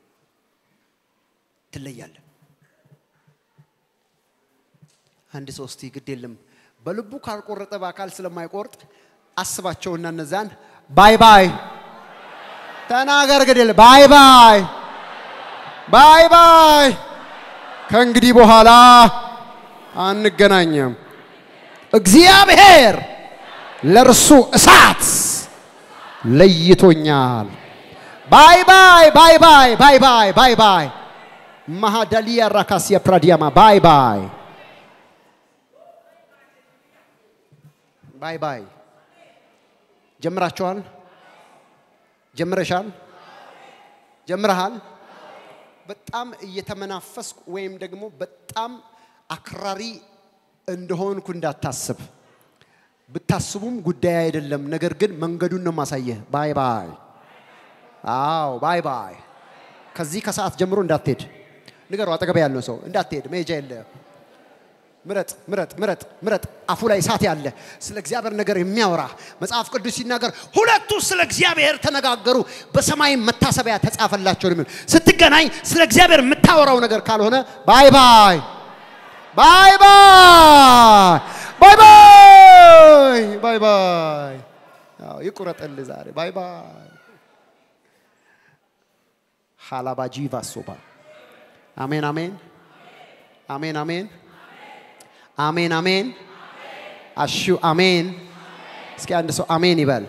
ትለያለህ። አንድ ሰው እስቲ ግድ የለም በልቡ ካልቆረጠ በአካል ስለማይቆርጥ አስባቸውና እነዛን ባይ ባይ ተናገር። ግድ የለም ባይ ባይ ባይ ባይ ከእንግዲህ በኋላ አንገናኝም። እግዚአብሔር ለእርሱ እሳት ለይቶኛል። ባይ ባይ ባይ ባይ ባይ ባይ ባይ ባይ ማሃዳሊያ ራካሲያ ፕራዲያማ ባይ ባይ ባይ ባይ። ጀምራችኋል? ጀምረሻል? ጀምረሃል? በጣም እየተመናፈስኩ ወይም ደግሞ በጣም አክራሪ እንደሆንኩ እንዳታስብ። ብታስቡም ጉዳይ አይደለም። ነገር ግን መንገዱን ነው ማሳየህ። ባይ ባይ። አዎ ባይ ባይ። ከዚህ ከሰዓት ጀምሮ እንዳትሄድ ንገሩ። አጠገብ ያለው ሰው እንዳትሄድ፣ መሄጃ የለ። ምረጥ ምረጥ ምረጥ ምረጥ። አፉ ላይ እሳት ያለ ስለ እግዚአብሔር ነገር የሚያወራ መጽሐፍ ቅዱስ ሲናገር ሁለቱ ስለ እግዚአብሔር ተነጋገሩ፣ በሰማይም መታሰቢያ ተጻፈላቸው ነው የሚለው። ስትገናኝ ስለ እግዚአብሔር የምታወራው ነገር ካልሆነ ባይ ባይ ባይ ባይ ባይ ባይ ባይ ባይ። አዎ ይቁረጥልህ ዛሬ ባይ ባይ። ሃላባጂ ቫሶባ አሜን አሜን አሜን አሜን አሜን አሜን አሹ አሜን። እስኪ አንድ ሰው አሜን ይበል።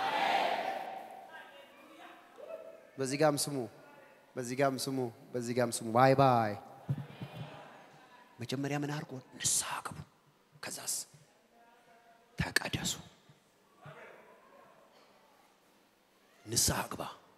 በዚህ ጋም ስሙ፣ በዚህ ጋም ስሙ፣ በዚህ ጋም ስሙ። ባይ ባይ። መጀመሪያ ምን አድርጎ ንስሐ ግቡ፣ ከዛስ ተቀደሱ። ንስሐ ግባ።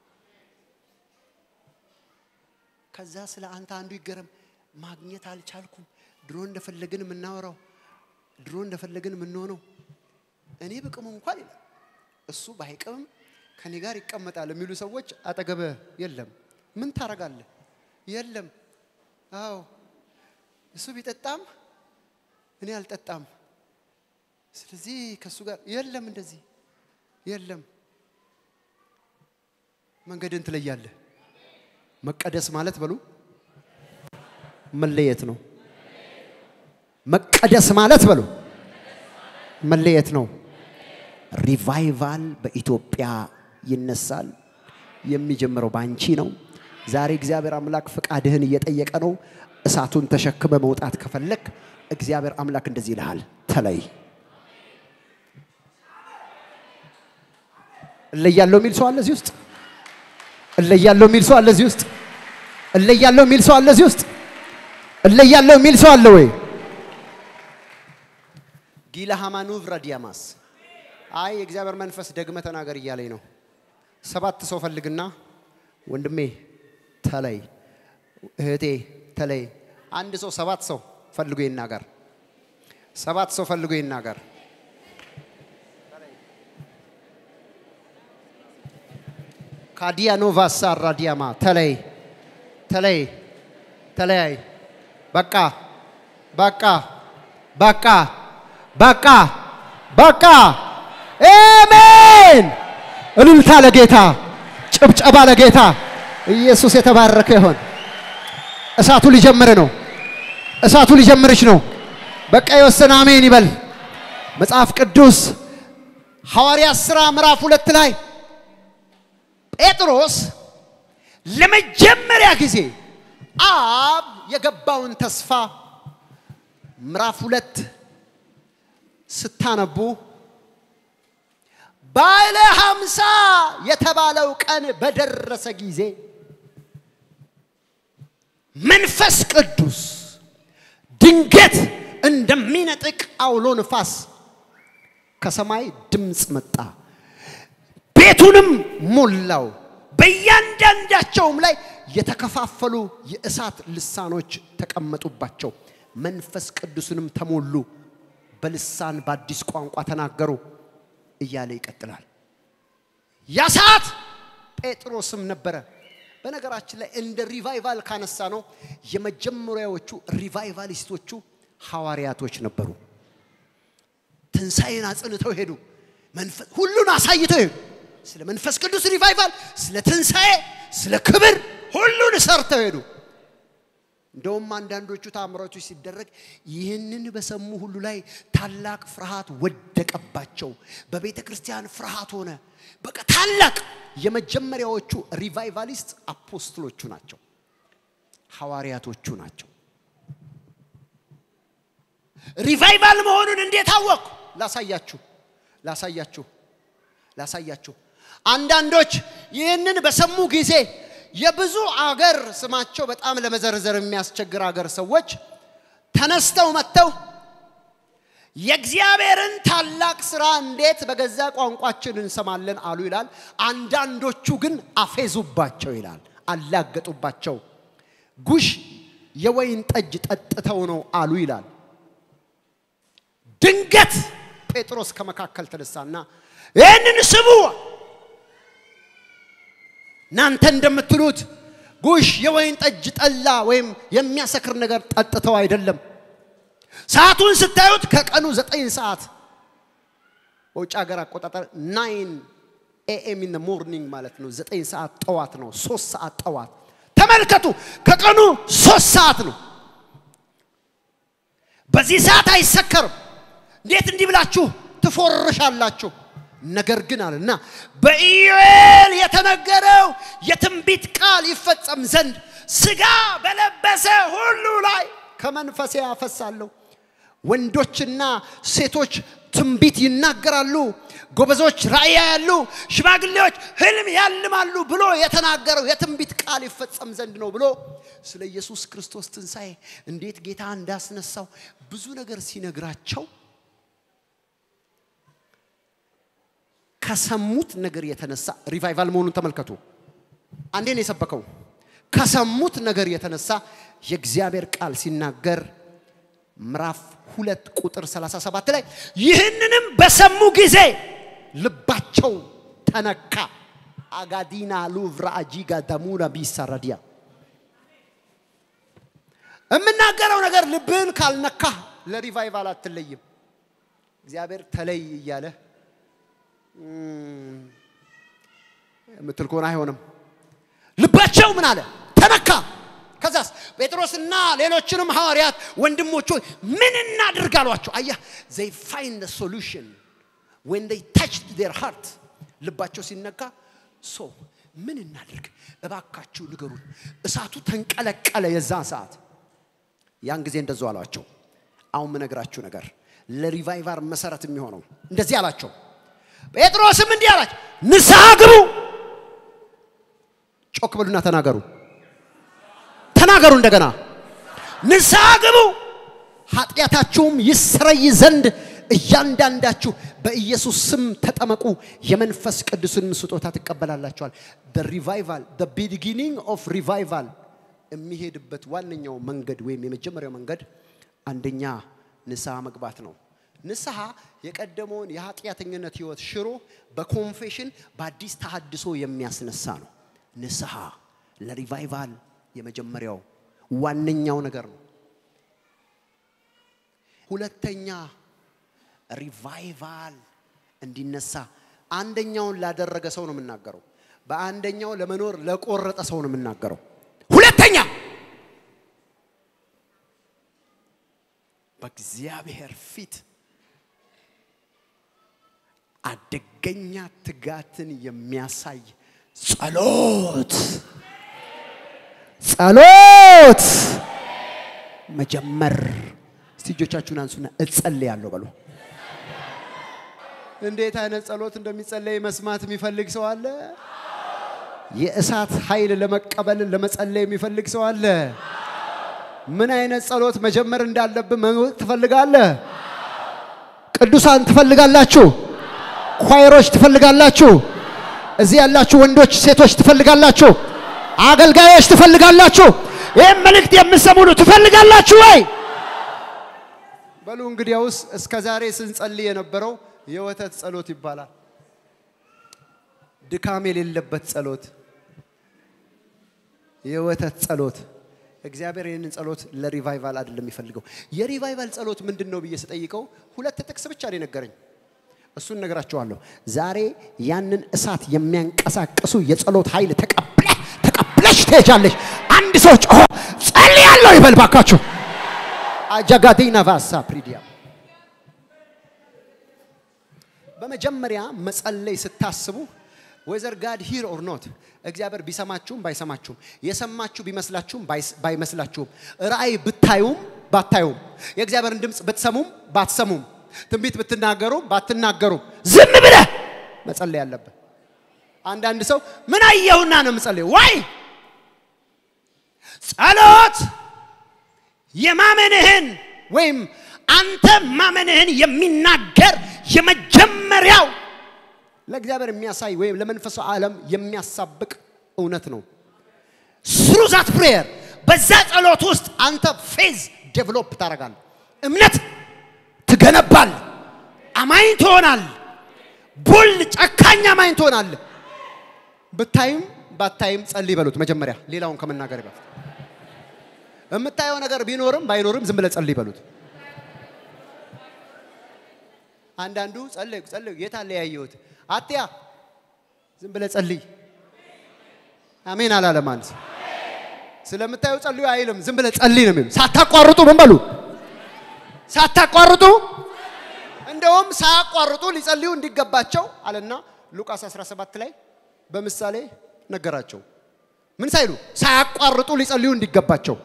ከዛ ስለ አንተ አንዱ ይገረም፣ ማግኘት አልቻልኩም። ድሮ እንደፈለግን የምናወራው ድሮ እንደፈለግን የምንሆነው እኔ ብቅሙ እንኳን ይላል እሱ ባይቅምም ከኔ ጋር ይቀመጣል የሚሉ ሰዎች አጠገበ የለም። ምን ታረጋለህ? የለም። አዎ እሱ ቢጠጣም እኔ አልጠጣም። ስለዚህ ከእሱ ጋር የለም፣ እንደዚህ የለም። መንገድን ትለያለህ። መቀደስ ማለት በሉ መለየት ነው። መቀደስ ማለት በሉ መለየት ነው። ሪቫይቫል በኢትዮጵያ ይነሳል። የሚጀምረው ባንቺ ነው። ዛሬ እግዚአብሔር አምላክ ፍቃድህን እየጠየቀ ነው። እሳቱን ተሸክመ መውጣት ከፈለግ እግዚአብሔር አምላክ እንደዚህ ይልሃል፣ ተለይ። እለያለሁ የሚል ሰው አለ እዚህ ውስጥ። እለያለሁ የሚል ሰው አለ እዚህ ውስጥ። እለያለሁ የሚል ሰው አለ እዚህ ውስጥ። እለያለሁ የሚል ሰው አለ ወይ? ጊላ ሃማኑቭ ረዲያማስ አይ የእግዚአብሔር መንፈስ ደግመ ተናገር እያለኝ ነው። ሰባት ሰው ፈልግና ወንድሜ ተለይ፣ እህቴ ተለይ። አንድ ሰው ሰባት ሰው ፈልጎ ይናገር። ሰባት ሰው ፈልጎ ይናገር። ካዲያኖቫ ሳራ ዲያማ ተለይ፣ ተለይ፣ ተለያይ። በቃ በቃ በቃ በቃ በቃ። አሜን። እልልታ ለጌታ፣ ጭብጨባ ለጌታ። ኢየሱስ የተባረከ ይሆን። እሳቱ ሊጀምር ነው። እሳቱ ሊጀምርሽ ነው። በቃ የወሰነ አሜን ይበል። መጽሐፍ ቅዱስ ሐዋርያት ሥራ ምዕራፍ ሁለት ላይ ጴጥሮስ ለመጀመሪያ ጊዜ አብ የገባውን ተስፋ ምዕራፍ ሁለት ስታነቡ ባለ ሀምሳ የተባለው ቀን በደረሰ ጊዜ መንፈስ ቅዱስ ድንገት እንደሚነጥቅ አውሎ ንፋስ ከሰማይ ድምፅ መጣ፣ ቤቱንም ሞላው። በእያንዳንዳቸውም ላይ የተከፋፈሉ የእሳት ልሳኖች ተቀመጡባቸው። መንፈስ ቅዱስንም ተሞሉ፣ በልሳን በአዲስ ቋንቋ ተናገሩ እያለ ይቀጥላል። ያ ሰዓት ጴጥሮስም ነበረ። በነገራችን ላይ እንደ ሪቫይቫል ካነሳ ነው የመጀመሪያዎቹ ሪቫይቫሊስቶቹ ሐዋርያቶች ነበሩ። ትንሣኤን አጽንተው ሄዱ። መንፈስ ሁሉን አሳይተው ሄዱ። ስለ መንፈስ ቅዱስ ሪቫይቫል፣ ስለ ትንሣኤ፣ ስለ ክብር ሁሉን ሰርተው ሄዱ። እንደውም አንዳንዶቹ ታምራቶች ሲደረግ ይህንን በሰሙ ሁሉ ላይ ታላቅ ፍርሃት ወደቀባቸው። በቤተ ክርስቲያን ፍርሃት ሆነ። በቃ ታላቅ የመጀመሪያዎቹ ሪቫይቫሊስት አፖስትሎቹ ናቸው፣ ሐዋርያቶቹ ናቸው። ሪቫይቫል መሆኑን እንዴት አወቅኩ? ላሳያችሁ ላሳያችሁ ላሳያችሁ። አንዳንዶች ይህንን በሰሙ ጊዜ የብዙ አገር ስማቸው በጣም ለመዘርዘር የሚያስቸግር አገር ሰዎች ተነስተው መጥተው የእግዚአብሔርን ታላቅ ስራ እንዴት በገዛ ቋንቋችን እንሰማለን አሉ ይላል። አንዳንዶቹ ግን አፌዙባቸው ይላል፣ አላገጡባቸው። ጉሽ የወይን ጠጅ ጠጥተው ነው አሉ ይላል። ድንገት ጴጥሮስ ከመካከል ተነሳና ይህንን ስሙ፣ እናንተ እንደምትሉት ጉሽ የወይን ጠጅ ጠላ ወይም የሚያሰክር ነገር ጠጥተው አይደለም። ሰዓቱን ስታዩት ከቀኑ ዘጠኝ ሰዓት በውጭ ሀገር አቆጣጠር ናይን ኤኤም ኢን ሞርኒንግ ማለት ነው። ዘጠኝ ሰዓት ጠዋት ነው። ሶስት ሰዓት ጠዋት ተመልከቱ። ከቀኑ ሶስት ሰዓት ነው። በዚህ ሰዓት አይሰከርም። እንዴት እንዲህ ብላችሁ ትፎርሻላችሁ? ነገር ግን አለና በኢዩኤል የተነገረው የትንቢት ቃል ይፈጸም ዘንድ ስጋ በለበሰ ሁሉ ላይ ከመንፈሴ ያፈሳለሁ። ወንዶችና ሴቶች ትንቢት ይናገራሉ፣ ጎበዞች ራእይ ያያሉ፣ ሽማግሌዎች ህልም ያልማሉ ብሎ የተናገረው የትንቢት ቃል ይፈጸም ዘንድ ነው ብሎ ስለ ኢየሱስ ክርስቶስ ትንሣኤ እንዴት ጌታ እንዳስነሳው ብዙ ነገር ሲነግራቸው ከሰሙት ነገር የተነሳ ሪቫይቫል መሆኑን ተመልከቱ። አንዴ ነው የሰበከው። ከሰሙት ነገር የተነሳ የእግዚአብሔር ቃል ሲናገር ምዕራፍ ሁለት ቁጥር 37 ላይ ይህንንም በሰሙ ጊዜ ልባቸው ተነካ። አጋዲና ሉቭራ አጂጋ ደሙና ቢሰረዲያ የምናገረው ነገር ልብህን ካልነካ ለሪቫይቫል አትለይም። እግዚአብሔር ተለይ እያለ የምትል ከሆነ አይሆንም። ልባቸው ምን አለ? ተነካ። ከዛስ ጴጥሮስና ሌሎችንም ሐዋርያት ወንድሞች ሆይ ምን እናድርግ አሏቸው። አየህ ዘይ ፋይንድ ሶሉሽን ዌን ዘይ ታችድ ዴር ሃርት ልባቸው ሲነካ ሶ ምን እናድርግ እባካችሁ ንገሩን። እሳቱ ተንቀለቀለ የዛ ሰዓት። ያን ጊዜ እንደዙ አሏቸው። አሁን ምነግራችሁ ነገር ለሪቫይቫር መሰረት የሚሆነው እንደዚህ አላቸው። ጴጥሮስም እንዲህ አላቸው፣ ንስሐ ግቡ። ጮክ በሉና ተናገሩ፣ ተናገሩ እንደገና ንስሐ ግቡ፣ ኃጢአታችሁም ይሰረይ ዘንድ እያንዳንዳችሁ በኢየሱስ ስም ተጠመቁ፣ የመንፈስ ቅዱስን ስጦታ ትቀበላላችኋል። ሪቫይቫል ቢጊኒንግ ኦፍ ሪቫይቫል የሚሄድበት ዋነኛው መንገድ ወይም የመጀመሪያው መንገድ አንደኛ ንስሐ መግባት ነው። ንስሐ የቀደመውን የኃጢአተኝነት ህይወት ሽሮ በኮንፌሽን በአዲስ ተሃድሶ የሚያስነሳ ነው። ንስሐ ለሪቫይቫል የመጀመሪያው ዋነኛው ነገር ነው። ሁለተኛ ሪቫይቫል እንዲነሳ አንደኛውን ላደረገ ሰው ነው የምናገረው። በአንደኛው ለመኖር ለቆረጠ ሰው ነው የምናገረው። ሁለተኛ በእግዚአብሔር ፊት አደገኛ ትጋትን የሚያሳይ ጸሎት ጸሎት መጀመር። እስቲ እጆቻችሁን አንሱና እጸልያለሁ በሉ። እንዴት አይነት ጸሎት እንደሚጸለይ መስማት የሚፈልግ ሰው አለ? የእሳት ኃይል ለመቀበል ለመጸለይ የሚፈልግ ሰው አለ? ምን አይነት ጸሎት መጀመር እንዳለብን ማወቅ ትፈልጋለህ? ቅዱሳን ትፈልጋላችሁ? ኳይሮች ትፈልጋላችሁ? እዚህ ያላችሁ ወንዶች፣ ሴቶች ትፈልጋላችሁ? አገልጋዮች ትፈልጋላችሁ? ይህም መልእክት የምሰሙ ነው ትፈልጋላችሁ ወይ? በሉ እንግዲያውስ እስከ ዛሬ ስንጸልይ የነበረው የወተት ጸሎት ይባላል። ድካም የሌለበት ጸሎት፣ የወተት ጸሎት። እግዚአብሔር ይህንን ጸሎት ለሪቫይቫል አይደለም የሚፈልገው። የሪቫይቫል ጸሎት ምንድን ነው ብዬ ስጠይቀው ሁለት ጥቅስ ብቻ ነው የነገረኝ። እሱን ነገራቸዋለሁ። ዛሬ ያንን እሳት የሚያንቀሳቅሱ የጸሎት ኃይል ተቀብለ ተቀብለሽ ትሄጃለሽ። አንድ ሰው ጮሆ ጸልያለሁ ይበል ባካችሁ። አጃጋዲና ቫሳ ፕሪዲያ በመጀመሪያ መጸለይ ስታስቡ ወዘር ጋድ ሂር ኦር ኖት እግዚአብሔር ቢሰማችሁም ባይሰማችሁም የሰማችሁ ቢመስላችሁም ባይስ- ባይመስላችሁም ራእይ ብታዩም ባታዩም የእግዚአብሔርን ድምፅ ብትሰሙም ባትሰሙም ትንቢት ብትናገሩም ባትናገሩም ዝም ብለህ መጸለይ አለብህ። አንዳንድ ሰው ምን አየሁና ነው የምጸልየው? ዋይ ጸሎት የማመንህን ወይም አንተ ማመንህን የሚናገር የመጀመሪያው ለእግዚአብሔር የሚያሳይ ወይም ለመንፈሳዊ ዓለም የሚያሳብቅ እውነት ነው። ስሩ ዛት ፕሬየር በዛ ጸሎት ውስጥ አንተ ፌዝ ዴቨሎፕ ታደርጋለህ። እምነት ትገነባል። አማኝ ትሆናል። ቡል ጨካኝ አማኝ ትሆናል። ብታይም ባታይም ጸልይ በሉት መጀመሪያ ሌላውን ከመናገር በፊት የምታየው ነገር ቢኖርም ባይኖርም ዝም ብለህ ጸልይ በሉት። አንዳንዱ ጸልይ ጸልይ የት አለ ያየሁት አትያ ዝም ብለህ ጸልይ። አሜን አላለም አንድ ሰው። ስለምታየው ጸልዩ አይልም። ዝም ብለህ ጸልይ ነው የሚለው። ሳታቋርጡ ምን በሉ ሳታቋርጡ እንደውም ሳያቋርጡ ሊጸልዩ እንዲገባቸው አለና ሉቃስ 17 ላይ በምሳሌ ነገራቸው። ምን ሳይሉ ሳያቋርጡ ሊጸልዩ እንዲገባቸው።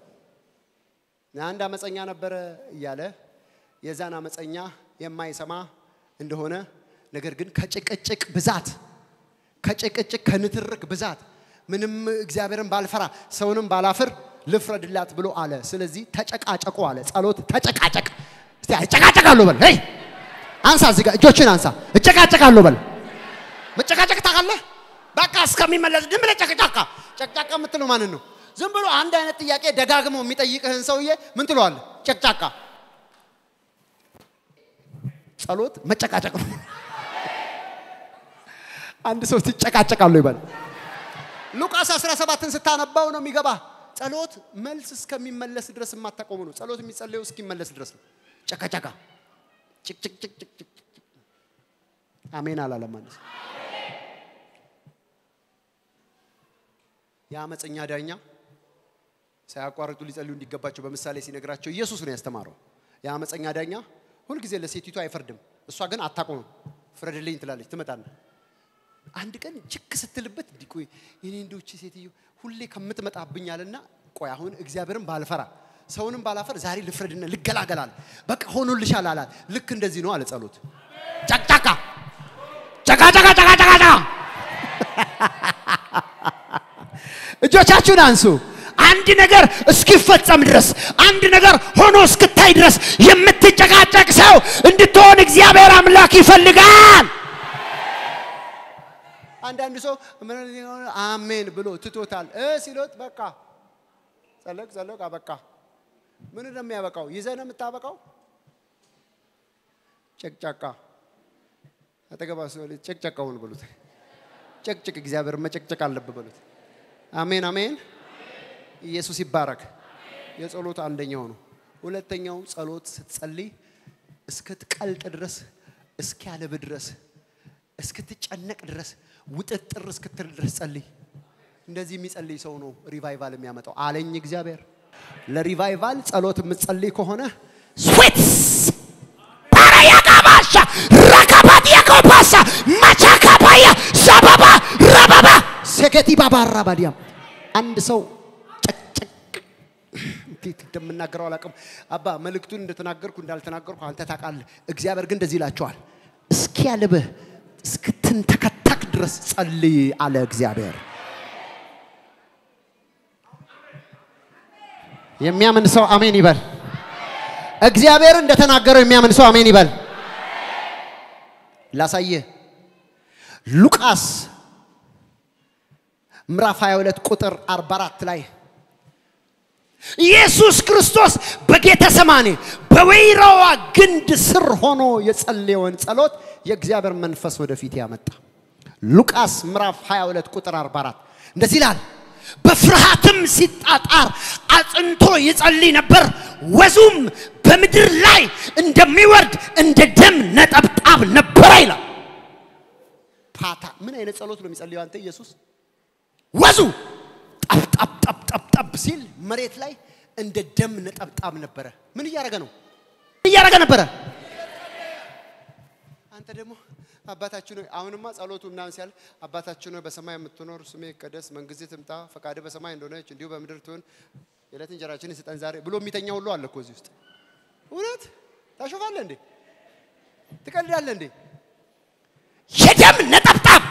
አንድ አመፀኛ ነበረ እያለ የዛን አመፀኛ የማይሰማ እንደሆነ ነገር ግን ከጭቅጭቅ ብዛት ከጭቅጭቅ ከንትርክ ብዛት ምንም እግዚአብሔርን ባልፈራ ሰውንም ባላፍር ልፍረድላት ብሎ አለ። ስለዚህ ተጨቃጨቁ አለ። ጸሎት ተጨቃጨቅ። እስቲ እጨቃጨቃለሁ በል። ሄይ አንሳ፣ እዚህ ጋር እጆችን አንሳ። እጨቃጨቃለሁ በል። መጨቃጨቅ ታውቃለህ? በቃ እስከሚመለስ ዝም ብለህ ጨቅጫቃ። ጨቅጫቃ የምትለው ማንን ነው? ዝም ብሎ አንድ አይነት ጥያቄ ደጋግሞ የሚጠይቅህን ሰውዬ ምን ትለዋለህ? ጨቅጫቃ። ጸሎት መጨቃጨቅ ነው። አንድ ሰው ትጨቃጨቃለሁ ይበል። ሉቃስ 17ን ስታነባው ነው የሚገባ። ጸሎት መልስ እስከሚመለስ ድረስ የማታቆሙ ነው። ጸሎት የሚጸለየው እስኪመለስ ድረስ ነው። ጨቃጨቃ ጭቅጭቅጭቅጭቅ አሜን አላለም አንድ ሰው። የአመፀኛ ዳኛ ሳያቋርጡ ሊጸልዩ እንዲገባቸው በምሳሌ ሲነግራቸው ኢየሱስ ነው ያስተማረው። የአመፀኛ ዳኛ ሁልጊዜ ለሴቲቱ አይፈርድም። እሷ ግን አታቆምም። ፍረድልኝ ትላለች፣ ትመጣና አንድ ቀን ችክ ስትልበት እንዲህ ቆይ የኔ እንደውች ሴትዮ ሁሌ ከምትመጣብኝ አለና ቆይ አሁን እግዚአብሔርን ባልፈራ ሰውንም ባላፈር ዛሬ ልፍረድና ልገላገላል። በቃ ሆኖልሻል አላት። ልክ እንደዚህ ነው አለ ጸሎት። ጨቅጫቃ ጨቃጨቃ ጨቃጨቃ እጆቻችሁን አንሱ። አንድ ነገር እስኪፈጸም ድረስ አንድ ነገር ሆኖ እስክታይ ድረስ የምትጨቃጨቅ ሰው እንድትሆን እግዚአብሔር አምላክ ይፈልጋል። አንዳንድ ሰው ምን ሊሆን አሜን ብሎ ትቶታል እ ሲሎት በቃ ጸለቅ ጸለቅ አበቃ። ምን ነው የሚያበቃው? ይዘህ ነው የምታበቃው። ጨቅጫቃ አጠገባ ሰው ጨቅጨቃውን ብሉት። ጨቅጭቅ፣ እግዚአብሔር መጨቅጨቅ አለብህ በሉት። አሜን አሜን። ኢየሱስ ይባረክ። የጸሎት አንደኛው ነው። ሁለተኛው ጸሎት ስትጸልይ እስክትቀልጥ ድረስ እስኪያለብ ድረስ እስክትጨነቅ ድረስ ውጥጥር እስክትል ድረስ ጸልይ። እንደዚህ የሚጸልይ ሰው ነው ሪቫይቫል የሚያመጣው አለኝ እግዚአብሔር። ለሪቫይቫል ጸሎት የምትጸልይ ከሆነ ስዌትስ ፓራያቃባሻ ረካባት የቆፓሳ ማቻካፓያ ዛባባ ረባባ ሴኬቲ ባባ ራባዲያም አንድ ሰው ጨቅጨቅ እንዴት እንደምናገረው አላውቅም። አባ መልእክቱን እንደተናገርኩ እንዳልተናገርኩ አንተ ታውቃለህ። እግዚአብሔር ግን እንደዚህ ይላቸዋል፣ እስኪያልብህ እስክትንተከተክ ድረስ ጸልይ አለ እግዚአብሔር። የሚያምን ሰው አሜን ይበል። እግዚአብሔር እንደተናገረው የሚያምን ሰው አሜን ይበል። ላሳየህ ሉቃስ ምዕራፍ 22 ቁጥር 44 ላይ ኢየሱስ ክርስቶስ በጌተ ሰማኔ በወይራዋ ግንድ ስር ሆኖ የጸለየውን ጸሎት የእግዚአብሔር መንፈስ ወደፊት ያመጣ። ሉቃስ ምዕራፍ 22 ቁጥር 44 እንደዚህ ይላል። በፍርሃትም ሲጣጣር አጽንቶ ይጸልይ ነበር። ወዙም በምድር ላይ እንደሚወርድ እንደ ደም ነጠብጣብ ነበረ ይላል። ፓታ ምን አይነት ጸሎት ነው የሚጸልየው አንተ ኢየሱስ? ወዙ ጠብ ጠብ ጠብ ጠብ ጠብ ሲል መሬት ላይ እንደ ደም ነጠብጣብ ነበረ። ምን እያደረገ ነው? ምን እያደረገ ነበረ? አንተ ደግሞ አባታችን ሆይ አሁንማ ጸሎቱ ምናምን ሲያል አባታችን ሆይ በሰማይ የምትኖር ስሜ ይቀደስ፣ መንግስትህ ትምጣ፣ ፈቃድ በሰማይ እንደሆነች እንዲሁ በምድር ትሁን፣ የዕለት እንጀራችንን ስጠን ዛሬ ብሎ የሚተኛ ሁሉ አለ እኮ እዚህ ውስጥ። እውነት ታሾፋለህ እንዴ? ትቀልዳለህ እንዴ? የደም ነጠብጣብ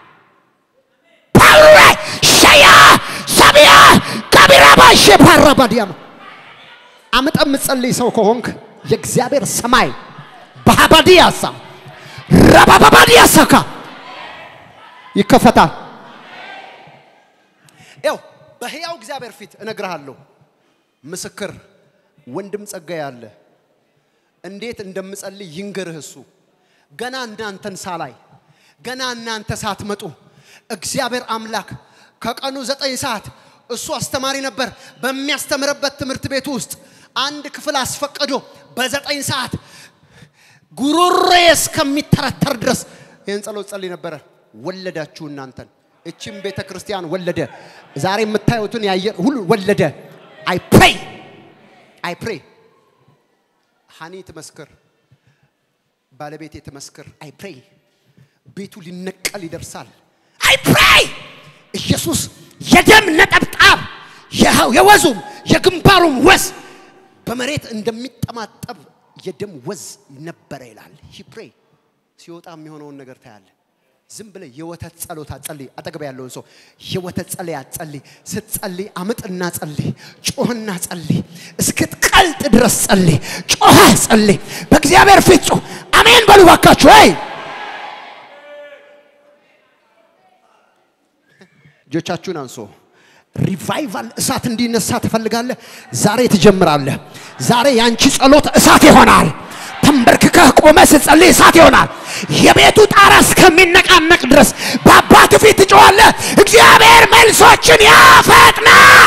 ፓውሬ ሸያ ሰቢያ ከቢራባ ሸፓራባ ዲያማ አምጠ የምትጸልይ ሰው ከሆንክ የእግዚአብሔር ሰማይ በሀባዲያሳ ረባባባዲያሳካ ይከፈታል። ያው በሕያው እግዚአብሔር ፊት እነግርሃለሁ፣ ምስክር ወንድም ጸጋዬ አለ። እንዴት እንደምጸልይ ይንገርህ እሱ። ገና እናንተን ሳላይ ገና እናንተ ሳትመጡ እግዚአብሔር አምላክ ከቀኑ ዘጠኝ ሰዓት እሱ አስተማሪ ነበር። በሚያስተምርበት ትምህርት ቤት ውስጥ አንድ ክፍል አስፈቅዶ በዘጠኝ ሰዓት ጉሮሬ እስከሚተረተር ድረስ ይህን ጸሎት ጸልይ ነበረ። ወለዳችሁ እናንተን። እችም ቤተ ክርስቲያን ወለደ። ዛሬ የምታዩትን ያየር ሁሉ ወለደ። አይ ፕሬይ አይ ፕሬይ ሀኒ ትመስክር፣ ባለቤቴ ትመስክር። አይ ፕሬይ ቤቱ ሊነቀል ይደርሳል። አይ ፕሬይ ኢየሱስ የደም ነጠብጣብ የሃው- የወዙም የግንባሩም ወዝ በመሬት እንደሚጠማጠብ የደም ወዝ ነበረ ይላል። ሂ ፕሬይ ሲወጣ የሚሆነውን ነገር ታያለ። ዝም ብለ የወተት ጸሎት አጸልይ። አጠገብ ያለውን ሰው የወተት ጸለይ አጸልይ። ስትጸልይ አምጥና ጸልይ፣ ጮህና ጸልይ፣ እስክትቀልጥ ድረስ ጸልይ፣ ጮኸ ጸልይ። በእግዚአብሔር ፊት ጮህ። አሜን በሉ ባካችሁ። ወይ እጆቻችሁን አንሶ ሪቫይቫል እሳት እንዲነሳ ትፈልጋለህ? ዛሬ ትጀምራለህ። ዛሬ ያንቺ ጸሎት እሳት ይሆናል። ተንበርክከህ ቆመ ስትጸልይ እሳት ይሆናል። የቤቱ ጣራ እስከሚነቃነቅ ድረስ በአባት ፊት ትጮኻለህ። እግዚአብሔር መልሶችን ያፈጥናል።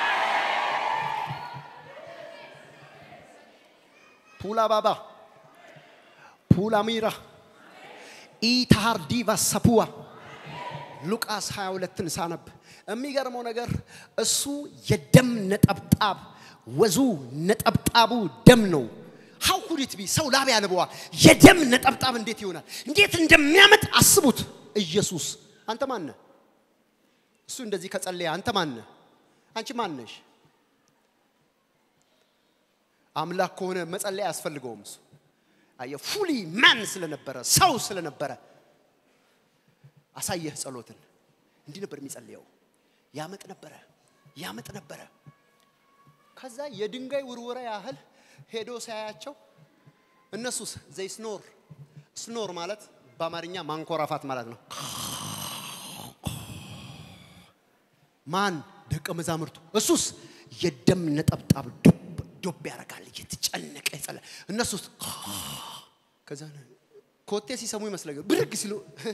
ፑላ ባባ ፑላ ሚራ ኢታሃር ዲቫ ሰፑዋ ሉቃስ 22ን ሳነብ የሚገርመው ነገር እሱ የደም ነጠብጣብ ወዙ ነጠብጣቡ ደም ነው። ሀው ኩዲት ቢ ሰው ላብ ያልበዋል። የደም ነጠብጣብ እንዴት ይሆናል? እንዴት እንደሚያመጥ አስቡት። ኢየሱስ አንተ ማነ? እሱ እንደዚህ ከጸለየ አንተ ማነ? አንቺ ማነሽ? አምላክ ከሆነ መጸለይ አያስፈልገውም። እሱ አየ ፉሊ ማን ስለነበረ ሰው ስለነበረ አሳየህ ጸሎትን። እንዲህ ነበር የሚጸልየው። ያመጥ ነበረ ያመጥ ነበረ። ከዛ የድንጋይ ውርወራ ያህል ሄዶ ሳያቸው እነሱስ ዘይ ስኖር ስኖር ማለት በአማርኛ ማንኮራፋት ማለት ነው። ማን ደቀ መዛሙርቱ፣ እሱስ የደም ነጠብጣብ ዱብ ዱብ ያደርጋል እየተጨነቀ ይጸለ እነሱስ ከዛ ኮቴ ሲሰሙ ይመስለኛል ብርግ ሲሉ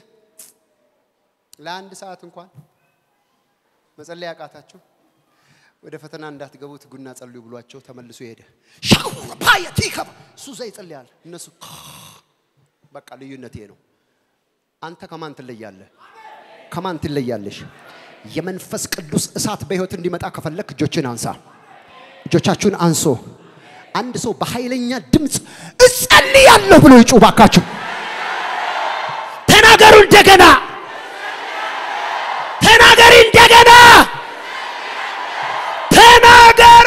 ለአንድ ሰዓት እንኳን መጸለይ ያቃታቸው ወደ ፈተና እንዳትገቡ ትጉና ጸልዩ ብሏቸው ተመልሶ ሄደ። ሻውር ባየት ይከባ እሱ እዛ ይጸልያል፣ እነሱ በቃ ልዩነት ይሄ ነው። አንተ ከማን ትለያለህ? ከማን ትለያለሽ? የመንፈስ ቅዱስ እሳት በህይወት እንዲመጣ ከፈለክ እጆችን አንሳ። እጆቻችሁን አንሶ አንድ ሰው በኃይለኛ ድምፅ እጸልያለሁ ብሎ ይጩህ ባካችሁ። ተናገሩ እንደገና ተናገሪ እንደገና ተናገሩ።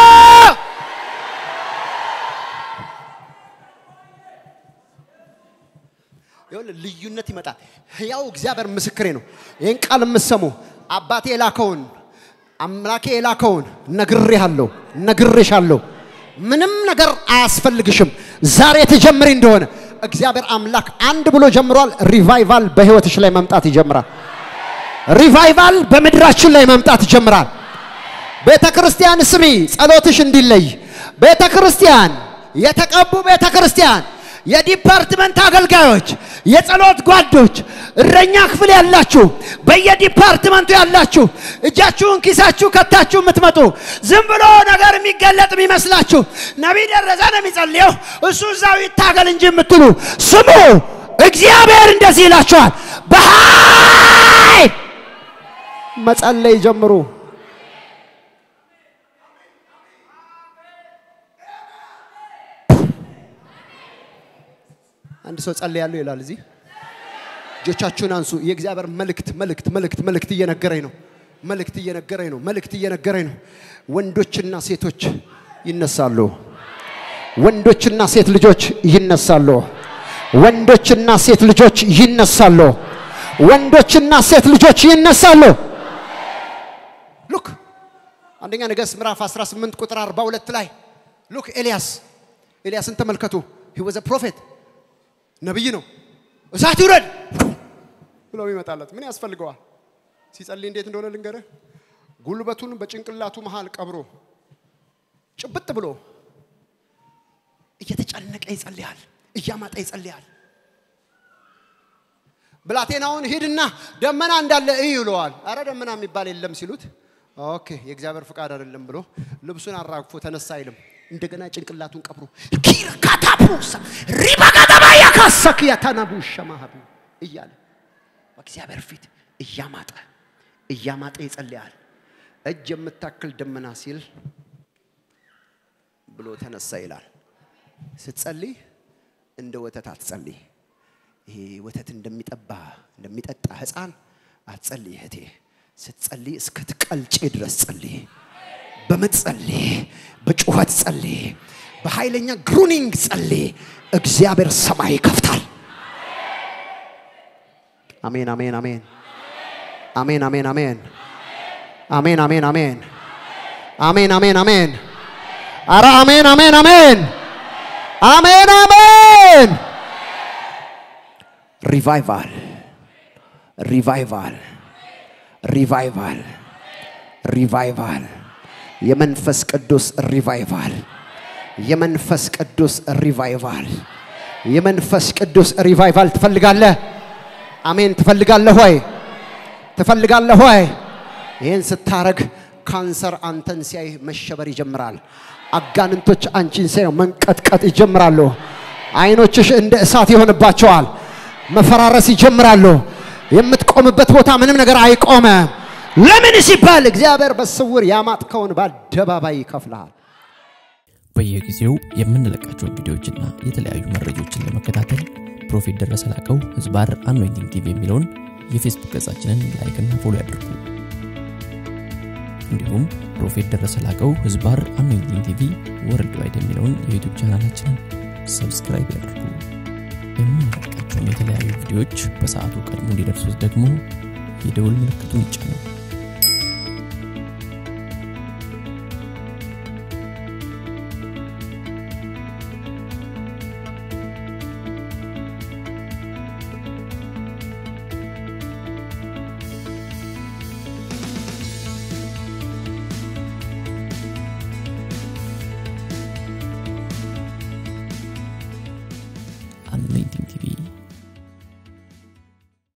ይኸውልህ ልዩነት ይመጣል። ሕያው እግዚአብሔር ምስክሬ ነው። ይህን ቃል የምትሰሙ አባቴ የላከውን አምላኬ የላከውን ነግሬሃለሁ፣ ነግሬሻለሁ። ምንም ነገር አያስፈልግሽም። ዛሬ ትጀምሪ እንደሆነ እግዚአብሔር አምላክ አንድ ብሎ ጀምሯል። ሪቫይቫል በህይወትሽ ላይ መምጣት ይጀምራል። ሪቫይቫል በምድራችን ላይ መምጣት ይጀምራል። ቤተ ክርስቲያን ስሚ፣ ጸሎትሽ እንዲለይ ቤተ ክርስቲያን፣ የተቀቡ ቤተ ክርስቲያን፣ የዲፓርትመንት አገልጋዮች፣ የጸሎት ጓዶች፣ እረኛ ክፍል ያላችሁ፣ በየዲፓርትመንቱ ያላችሁ እጃችሁን ኪሳችሁ ከታችሁ የምትመጡ ዝም ብሎ ነገር የሚገለጥ የሚመስላችሁ ነቢይ ደረሰ ነው የሚጸልየው እሱ እዛው ይታገል እንጂ የምትሉ ስሙ። እግዚአብሔር እንደዚህ ይላችኋል፣ በኃይል መጸለይ ጀምሩ። አንድ ሰው ጸልያለሁ ይላል። እዚህ እጆቻችሁን አንሱ። የእግዚአብሔር መልእክት መልእክት መልእክት መልእክት እየነገረኝ ነው። መልእክት እየነገረኝ ነው። መልእክት እየነገረኝ ነው። ወንዶችና ሴቶች ይነሳሉ። ወንዶችና ሴት ልጆች ይነሳሉ። ወንዶችና ሴት ልጆች ይነሳሉ። ወንዶችና ሴት ልጆች ይነሳሉ። ሉክ አንደኛ ነገሥት ምዕራፍ 18 ቁጥር 42 ላይ ሉክ ኤልያስ ኤልያስን ተመልከቱ። ሂ ወዘ ፕሮፌት ነብይ ነው። እሳት ይውረድ ብሎ ይመጣለት ምን ያስፈልገዋል? ሲጸልይ እንዴት እንደሆነ ልንገርህ። ጉልበቱን በጭንቅላቱ መሃል ቀብሮ ጭብጥ ብሎ እየተጨነቀ ይጸልያል፣ እያማጠ ይጸልያል። ብላቴናውን ሂድና ደመና እንዳለ እይ ይለዋል። አረ ደመና የሚባል የለም ሲሉት ኦኬ የእግዚአብሔር ፍቃድ አይደለም ብሎ ልብሱን አራግፎ ተነሳ አይልም። እንደገና ጭንቅላቱን ቀብሮ ኪር ካታፑሳ ሪባጋዳባ ያካሰክ ያታናቡ ሸማሃቢ እያለ በእግዚአብሔር ፊት እያማጠ እያማጠ ይጸልያል። እጅ የምታክል ደመና ሲል ብሎ ተነሳ ይላል። ስትጸልይ እንደ ወተት አትጸልይ። ይሄ ወተት እንደሚጠባ እንደሚጠጣ ህፃን አትጸልይ እህቴ። ስትጸልይ እስክትቀልጪ ድረስ ጸልይ። በምጥ ጸልይ፣ በጩኸት ጸልይ፣ በኃይለኛ ግሩኒንግ ጸልይ። እግዚአብሔር ሰማይ ይከፍታል። አሜን፣ አሜን፣ አሜን፣ አሜን፣ አሜን፣ አሜን፣ አሜን፣ አሜን፣ አሜን፣ አሜን፣ አሜን፣ አሜን። አረ አሜን፣ አሜን፣ አሜን፣ አሜን፣ አሜን። ሪቫይቫል፣ ሪቫይቫል፣ ሪቫይቫል፣ ሪቫይቫል የመንፈስ ቅዱስ ሪቫይቫል የመንፈስ ቅዱስ ሪቫይቫል የመንፈስ ቅዱስ ሪቫይቫል ትፈልጋለህ? አሜን። ትፈልጋለህ ሆይ? ትፈልጋለህ ሆይ? ይህን ስታረግ ካንሰር አንተን ሲያይ መሸበር ይጀምራል። አጋንንቶች አንቺን ሲያዩ መንቀጥቀጥ ይጀምራሉ። አይኖችሽ እንደ እሳት ይሆንባቸዋል። መፈራረስ ይጀምራሉ። የምትቆምበት ቦታ ምንም ነገር አይቆመም። ለምን ሲባል እግዚአብሔር በስውር ያማጥከውን በአደባባይ ይከፍልሃል።
በየጊዜው የምንለቃቸውን ቪዲዮዎችና የተለያዩ መረጃዎችን ለመከታተል ፕሮፌት ደረሰ ላቀው ህዝባር አኖይንቲንግ ቲቪ የሚለውን የፌስቡክ ገጻችንን ላይክና ፎሎ ያድርጉ። እንዲሁም ፕሮፌት ደረሰ ላቀው ህዝባር አኖይንቲንግ ቲቪ ወርልድ ዋይድ የሚለውን የዩቱብ ቻናላችንን ሰብስክራይብ ያድርጉ። የምንለቃቸውን የተለያዩ ቪዲዮዎች በሰዓቱ ቀድሞ እንዲደርሱት ደግሞ የደውል ምልክቱን ይጫኑ። አኖይንቲንግ ቲቪ